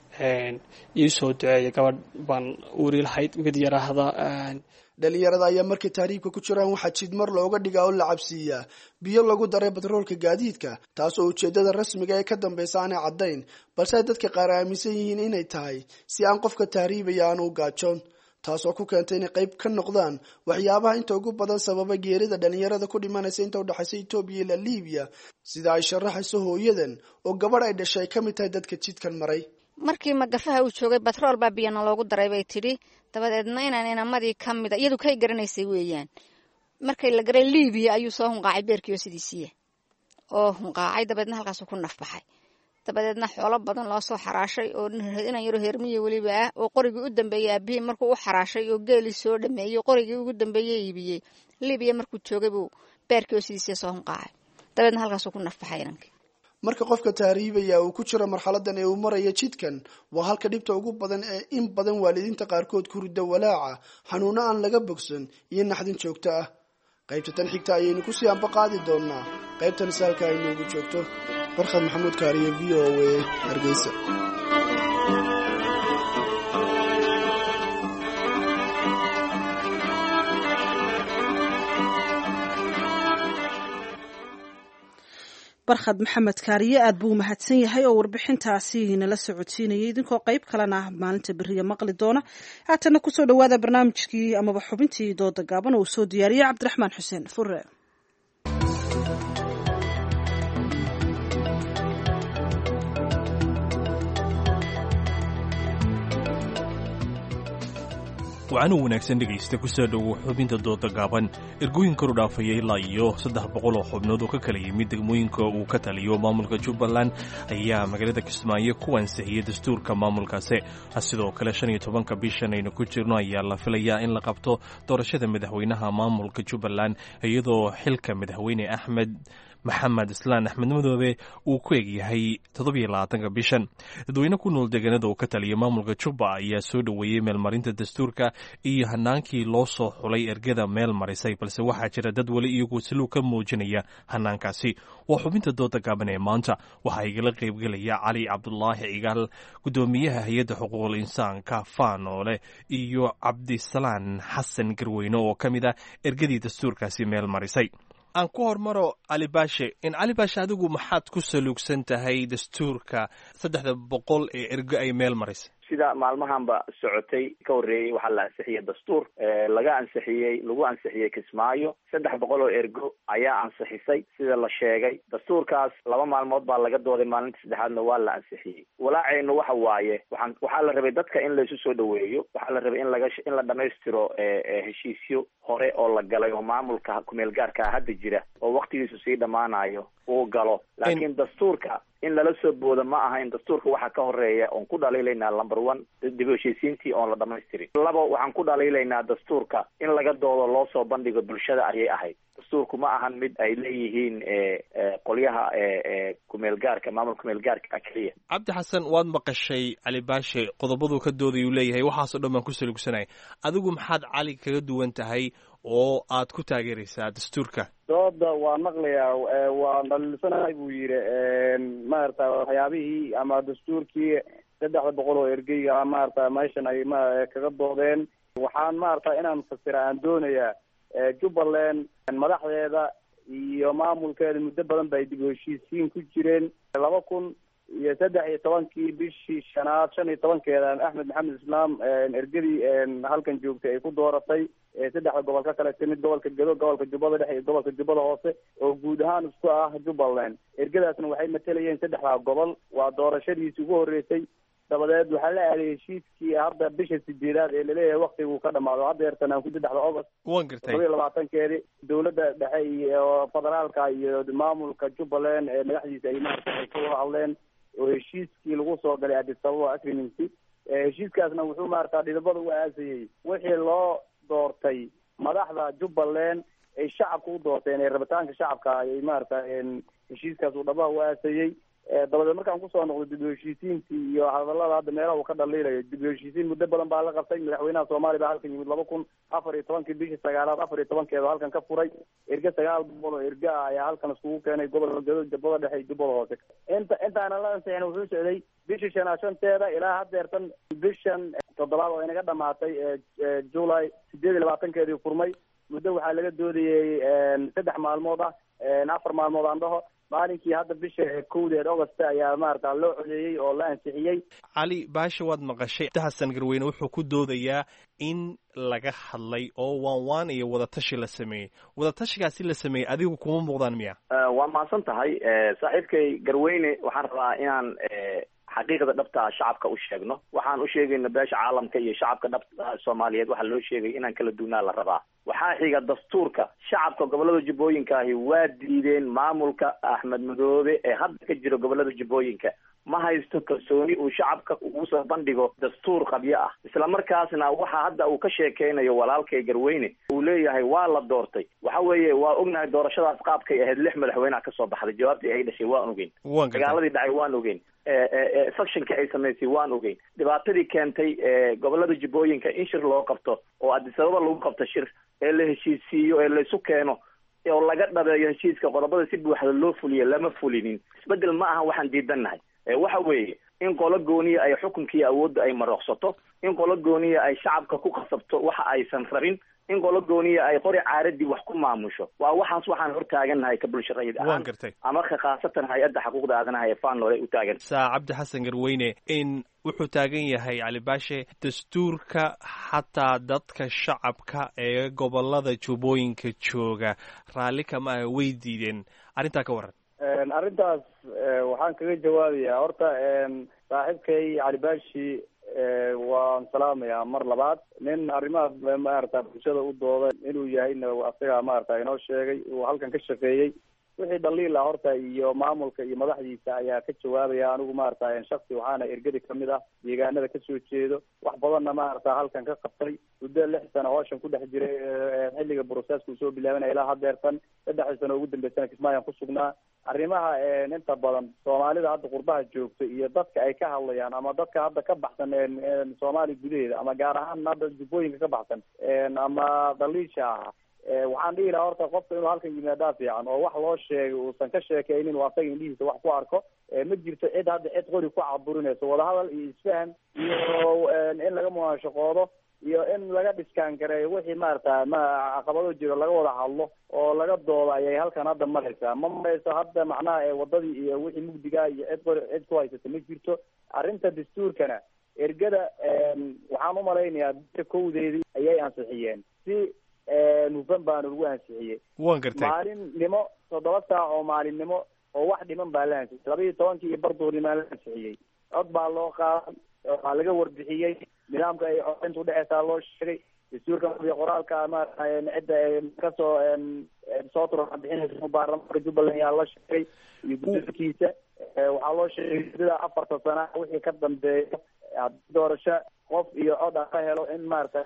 ii soo duceeya gabadh baan uuri lahayd mid yaraahda dhalinyarada ayaa markay tahriibka ku jiraan waxaa jidmar looga dhigaa oo la cabsiiyaa biyo lagu daray batroolka gaadiidka taas oo ujeedada rasmiga ee ka dambeysa aanay caddayn balse ay dadka qaar aaminsan yihiin inay tahay si aan qofka tahriibaya aanu u gaajoon taasoo ku keentay inay qayb ka noqdaan waxyaabaha inta ugu badan sababa geerida dhalinyarada ku dhimanaysa inta udhexaysa etoobiya ilaa libiya sida ay sharaxayso hooyadan oo gabadh ay dhashay ay ka mid tahay dadka jidkan maray markii magafaha uu joogay batrool baa biyana loogu daray bay tidhi dabadeedna inaan inamadii ka mida iyadu kay garanaysay weeyaan markay la garay libiya ayuu soo hunqaacay beerkiio sidiisiiya oo hunqaacay dabeedna halkaasuu ku nafbaxay dabadeedna xoolo badan loo soo xaraashay oo inan yaro hermiya weliba ah oo qorigii u dambeeyey aabihii markuu u xaraashay oo geelii soo dhameeyey qorigii ugu dambeeye iibiyey libiya markuu joogay buu beerkii oo sidiisiiya soo hunqaacay dabeedna halkaasuu ku nafbaxay inankii marka qofka taariibaya uu ku jiro marxaladan ee uu maraya jidkan waa halka dhibta ugu badan ee in badan waalidiinta qaarkood ku rida walaaca xanuuno aan laga bogsan iyo naxdin joogto ah qaybta tan xigta ayaynu kusii anba qaadi doonaa qaybtan saalka ay noogu joogto barkhad maxamuud kaariye v o a hargeysa barkhad maxamed kaariye aad buu mahadsan yahay oo warbixintaasi nala socodsiinayay idinkoo qayb kalena maalinta beriya maqli doona haatana kusoo dhawaada barnaamijkii amaba xubintii dooda gaaban oo uu soo diyaariyey cabdiraxmaan xuseen fure wacano wanaagsan dhegaysta ku soo dhowow xubinta dooda gaaban ergooyin karu dhaafaya ilaa iyo saddex boqol oo xubnood oo ka kala yimid degmooyinka uu ka taliyo maamulka jubbaland ayaa magaalada kismaayo ku ansixiyey dastuurka maamulkaasi sidoo kale shan iyo tobanka bishan aynu ku jirno ayaa la filayaa in la qabto doorashada madaxweynaha maamulka jubbaland iyadoo xilka madaxweyne axmed maxamed islaan axmed madoobe uu ku egyahay toddobiyo labaatanka bishan dadweyne ku nool deegaanada uu ka taliya maamulka jubba ayaa soo dhoweeyey meelmarinta dastuurka iyo hanaankii loo soo xulay ergada meel marisay balse waxaa jira dad weli iyagu saluug ka muujinaya hanaankaasi waa xubinta dooda gaaban ee maanta waxaa igala qaybgelaya cali cabdulaahi cigaal guddoomiyaha hay-adda xuquuqul insaanka faanoole iyo cabdisalaan xasan garweyne oo ka mid ah ergadii dastuurkaasi meel marisay aan ku hormaro cali baashe in cali baashe adigu maxaad ku saluugsan tahay dastuurka saddexda boqol ee ergo ay meel marisay sida maalmahanba socotay ka horreeyey waxaa la ansixiyey dastuur laga ansixiyey lagu ansixiyey kismaayo saddex boqol oo ergo ayaa ansixisay sida la sheegay dastuurkaas laba maalmood baa laga dooday maalinta saddexaadna waa la ansixiyey walaaceynu waxa waaye waxaan waxaa la rabay dadka in laysu soo dhaweeyo waxaa la rabay in laga in la dhamaystiro heshiisyo hore oo la galay oo maamulka kumeel gaarkaa hadda jira oo waktigiisu sii dhammaanayo uu galo laakiin dastuurka in lala soo boodo ma aha in dastuurka waxaa ka horeeya oon ku dhaliilaynaa number one dib heshiisiintii oon la dhamaystirin labo waxaan ku dhaliilaynaa dastuurka in laga doodo loo soo bandhigo bulshada ayay ahayd dastuurku ma ahan mid ay leeyihiin qolyaha kumeel gaarka maamul kumeel gaarka keliya cabdi xasan waad maqashay cali baashe qodobaduu ka doodayuu leeyahay waxaasoo dhan baan ku salugsanay adigu maxaad cali kaga duwan tahay oo aad ku taageeraysaa dastuurka dooda waa maqlayaa waa dhaliilsanahay buu yidhi maarata waxyaabihii ama dastuurkii saddexda boqol oo ergeyga maarata meeshan ay ma kaga doodeen waxaan maarata inaan fasira aan doonayaa jubbaland madaxdeeda iyo maamulkeeda muddo badan ba ay dib u heshiisiin ku jireen laba kun iyo saddex iyo tobankii bishii shanaad shan iyo tobankeeda axmed maxamed islaam ergadii halkan joogtay ay ku dooratay saddexda gobol ka kale timid gobolka gedo gobolka jubbada dhexe iyo gobolka jubbada hoose oo guud ahaan isku ah jubbaland ergadaasna waxay matalayeen saddexdaa gobol waa doorashadiisi ugu horreysay dabadeed waxaa la aaday heshiiskii hadda bisha sideedaad ee laleeyahay waktiguu ka dhamaado hadda eertan aan ku saddexda august wan gartay todoba iyo labaatankeedii dowladda dhexe iyo federaalka iyo maamulka jubbaland ee madaxdiisa ay maarata ay ka wada hadleen oo heshiiskii lagu soo galay addis ababa agreemency heshiiskaasna wuxuu maarata dhidabada u aasayey wixii loo doortay madaxda jubbaland ay shacabka u doorteen ee rabitaanka shacabka ayay maarata heshiiskaas uu dhabaha u aasayey dabadeed markaan kusoo noqdo dib u heshiisiintii iyo hadalada hadda meelaha uu ka dhaliilayo dib u heshiisiin muddo badan baa la qabtay madaxweynaha soomaaliya baa halkan yimid laba kun afar iyo tobankii bishii sagaalaad afar iyo tobankeeda halkan ka furay erge sagaal boqol oo erge ah ayaa halkan iskugu keenay gobolka gedo jubbada dhexe iyo jubbada hoose inta intaana la ansixin wuxuu socday bishii shanaad shanteeda ilaa haddeertan bishan toddobaad oo inaga dhamaatay july sideed iyo labaatankeedii furmay muddo waxaa laga doodayey saddex maalmood ah afar maalmood aan dhaho maalinkii hadda bisha kowdeed august ayaa maarata loo codeeyey oo la ansixiyey cali baasha waad maqashay xasan garweyne wuxuu ku doodayaa in laga hadlay oo waan waan iyo wadatashi la sameeyey wadatashigaasi la sameeyey adigu kuma muuqdaan miya waa mahadsan tahay saaxiibkay garweyne waxaan rabaa inaan xaqiiqda dhabta ah shacabka u sheegno waxaan u sheegayna beesha caalamka iyo shacabka dhabta soomaaliyeed waxaa loo sheegay inaan kala duwnaa la rabaa waxaa xiga dastuurka shacabka gobolada jubbooyinka ahi waa diideen maamulka axmed madoobe ee hadda ka jira gobolada jubbooyinka ma haysto kalsooni uu shacabka ugu soo bandhigo dastuur qabyo ah isla markaasna waxa hadda uu ka sheekeynayo walaalkay garweyne uu leeyahay waa la doortay waxa weeye waa ognahay doorashadaas qaabkay ahayd lix madaxweyneha kasoo baxday jawaabtii ay dhashay waan ogeyn dagaaladii dhacay waan ogeyn factionka ay samaysay waan ogeyn dhibaatadii keentay gobolada jubbooyinka in shir loo qabto oo adisababa lagu qabto shir ee la heshiisiiyo ee laysu keeno oo laga dhabeeyo heshiiska qodobada si buuxda loo fuliyo lama fulinin isbedel ma aha waxaan diidannahay waxa weeye in qolo gooniya ay xukunkiiyo awoodda ay marooqsato in qolo gooniya ay shacabka ku qasabto waxa aysan rabin in qolo gooniya ay qori caaradii wax ku maamusho waa waxaas waxaan hortaagannahay ka bulsharayid ahaan ama ka khaasatan hay-adda xuquuqda aadanaha ee faanole u taagan saa cabdi xasan garweyne in wuxuu taagan yahay cali baashe dastuurka xataa dadka shacabka ee gobolada jubbooyinka jooga raalli kama ah way diideen arrintaa ka waran arrintaas waxaan kaga jawaabayaa horta saaxiibkay cali baashi waan salaamayaa mar labaad nin arrimaha maarata bulshada u dooda inuu yahayna asaga maarata inoo sheegay uu halkan ka shaqeeyey wixii dhaliil ah horta iyo maamulka iyo madaxdiisa ayaa ka jawaabaya anigu maarata shaksi waxaana ergadi kamid ah deegaanada kasoo jeedo wax badanna maarata halkan ka qabtay muddo lix sano hooshan ku dhex jiray xilliga broseska uu soo bilaabanaya ilaa hadeertan saddexdii sano ugu dambeysana kismaayaan ku sugnaa arrimaha inta badan soomaalida hadda qurbaha joogta iyo dadka ay ka hadlayaan ama dadka hadda ka baxsan soomaaliya gudaheeda ama gaar ahaan hadda jubbooyinka ka baxsan ama daliisha ah waxaan dhihi lahaa horta qofka inuu halkan yimaadaa fiican oo wax loo sheegay uusan ka sheekeynin uu asaga indhihiisa wax ku arko ma jirto cid hadda cid qori ku caburinayso wadahadal iyo isfahan iyo in laga munaashaqoodo iyo in laga dhiskaan gareeyo wixii maarata ma caqabado jiro laga wada hadlo oo laga doodo ayay halkan hadda maraysaa ma marayso hadda macnaha wadadii iyo wixii mugdiga iyo cid qori cid ku haysata ma jirto arrinta dastuurkana ergada waxaan umalaynayaa bia kowdeedii ayay ansixiyeen si hufan baana lagu ansixiyey wan gartay maalinimo toddoba saac oo maalinimo oo wax dhiman baa la ansixiyey laba iyo tobankii iyo barduurnimaa la ansixiyey cod baa loo qaaday waxaa laga warbixiyey nidaamka ay codaynta udhexeysaa loo sheegay dastuurka iyo qoraalka maarata cidda kasoo soo turabixinaysa baarlamaanka jubbaland yaa la sheegay iyo guddoonkiisa waxaa loo sheegay sida afarta sana wixii ka dambeeyo haddii doorasho qof iyo cod a ka helo in maarata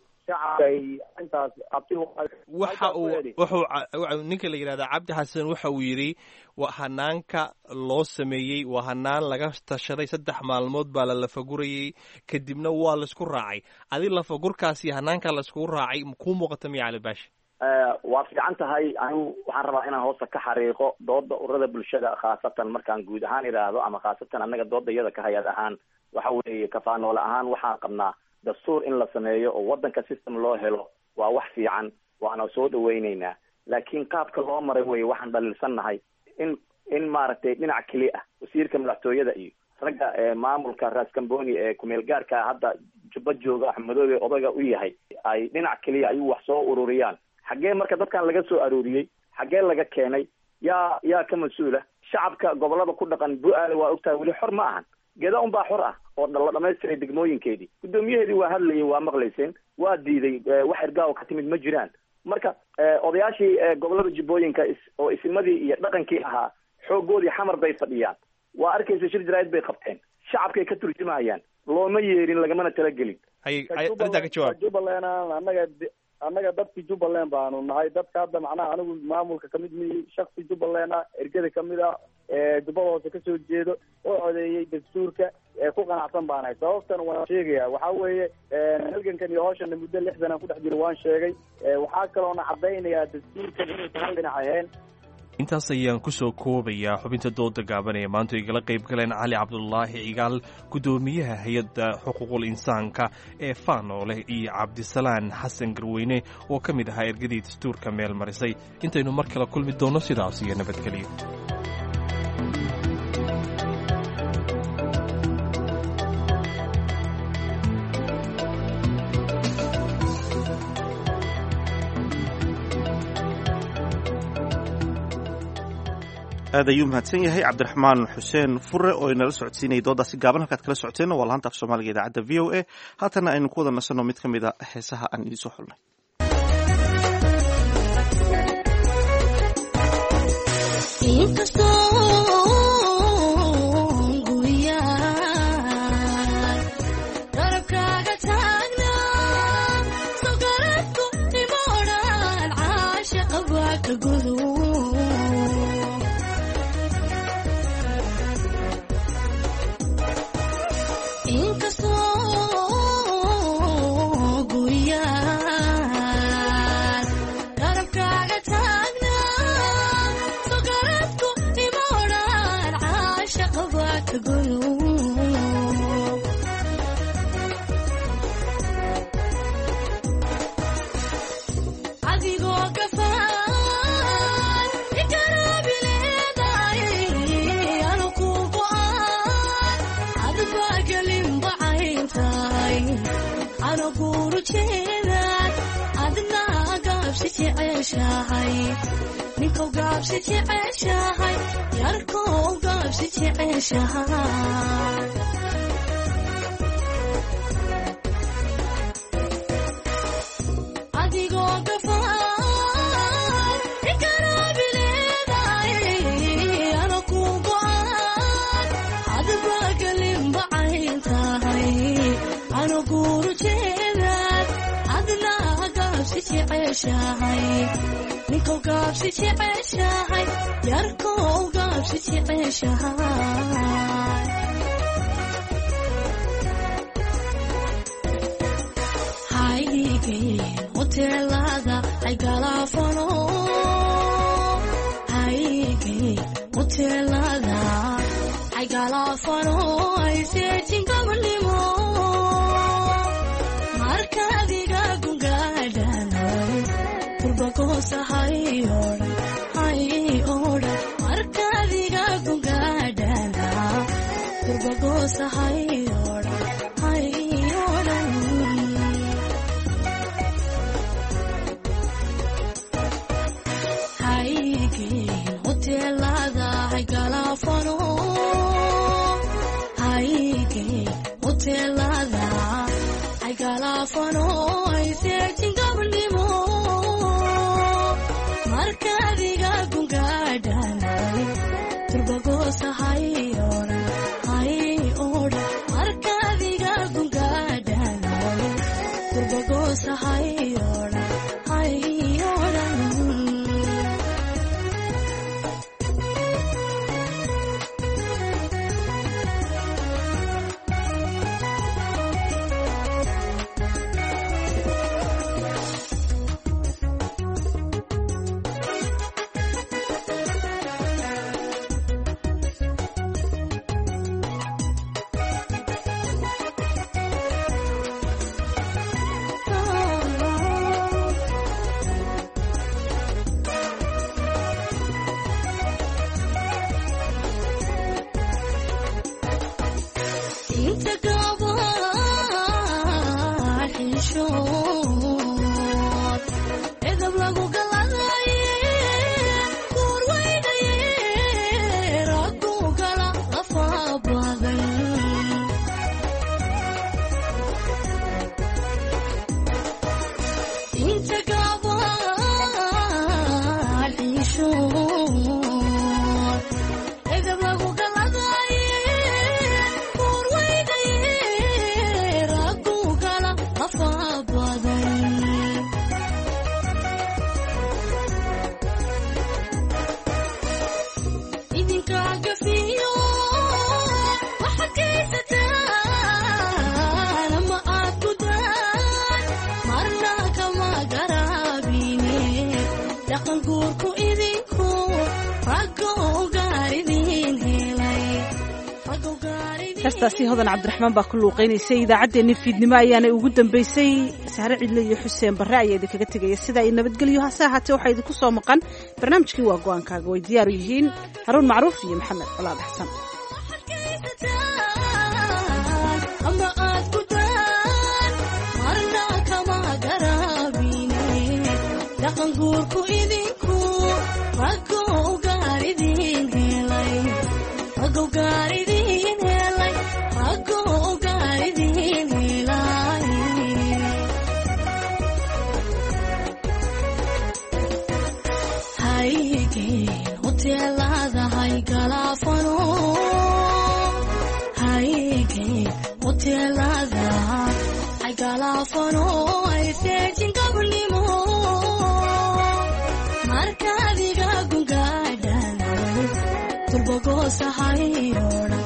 waxa uu wuxuu ninka la yidhahdaa cabdi xasan waxa uu yidhi waa hanaanka loo sameeyey waa hanaan laga tashaday saddex maalmood baa la lafagurayey kadibna waa laisku raacay adi lafagurkaasi hanaanka laiskugu raacay kuu muuqata miya cali baashi waa fiican tahay anigu waxaan rabaa inaan hoosta ka xariiqo dooda urada bulshada khaasatan markaan guud ahaan idhaahdo ama khaasatan annaga dooda iyada ka hay-ad ahaan waxa weeye kafaanoole ahaan waxaan qabnaa dastuur in la sameeyo oo waddanka system loo helo waa wax fiican waana soo dhawayneynaa laakiin qaabka loo maray weye waxaan dhaliilsannahay in in maaragtay dhinac keli ah wasiirka madaxtooyada iyo ragga maamulka raascamboni ee kumeel gaarka hadda jubba jooga axmedoobe odayga u yahay ay dhinac keliya ayuu wax soo ururiyaan xaggee marka dadkan laga soo aruuriyey xaggee laga keenay yaa yaa ka mas-uula shacabka gobolada ku dhaqan bu-aale waa ogtahay weli xor ma ahan geda unbaa xor ah oo la dhamaystiray degmooyinkeedii guddoomiyaheedii waa hadlayay waa maqlayseen waa diiday wax ergaawo ka timid ma jiraan marka odayaashii gobolada jubbooyinka oo isimadii iyo dhaqankii ahaa xoogoodii xamar bay fadhiyaan waa arkaysa shir jaraa'id bay qabteen shacabkay ka turjumayaan looma yeerin lagamana talagelin arrintaa ka jawaab jubbaland annaga annaga dadkii jubbaland baanu nahay dadka hadda macnaha anigu maamulka kamid miyi shaksi jubbaland ah ergada kamid ah jubbada hoose kasoo jeedo oo codeeyey dastuurka ku qanacsan baanahay sababtan waan sheegaya waxa weeye halgankan iyo hooshana muddo lix sanaan ku dhex jiro waan sheegay waxaa kaloona cadaynayaa dastuurkan inuusan hal dhinac ahayn intaas ayaan ku soo koobayaa xubinta dooda gaaban ee maanta igala qayb galeen cali cabdulaahi cigaal guddoomiyaha hay-adda xuquuqul insaanka ee faanoole iyo cabdisalaan xasan garweyne oo ka mid ahaa ergadii dastuurka meel marisay intaynu mar kale kulmi doonno sidaas iyo nabadgelyo aad ayuu mahadsan yahay cabdiraxmaan xuseen fure oo inala socodsiinayay doodaasi gaaban halkaad kala socoteenna waa laanta af soomaaliga idaacadda v o a haatana aynu ku wada nasanno mid ka mid a heesaha aan idiin soo xulnay heestaasi hodan cabdiraxmaan baa ku luuqaynaysay idaacaddeenni fiidnimo ayaanay ugu dambaysay sahre cidle iyo xuseen barre ayaa idinkaga tegaya sidaa i nabadgelyo hase ahaatee waxaa idinku soo maqan barnaamijkii waa go-aankaaga way diyaaru yihiin haruun macruuf iyo maxamed colaad xasan dhaqanguurku idinku rago gaar idin gaaridin helay rago gaaridin helay haygeen hoteelada haygalaafano haygeen hoteelada haygalaafano hayseejin gabnimo markaadiga gungaadhan turbogoosa hayoodha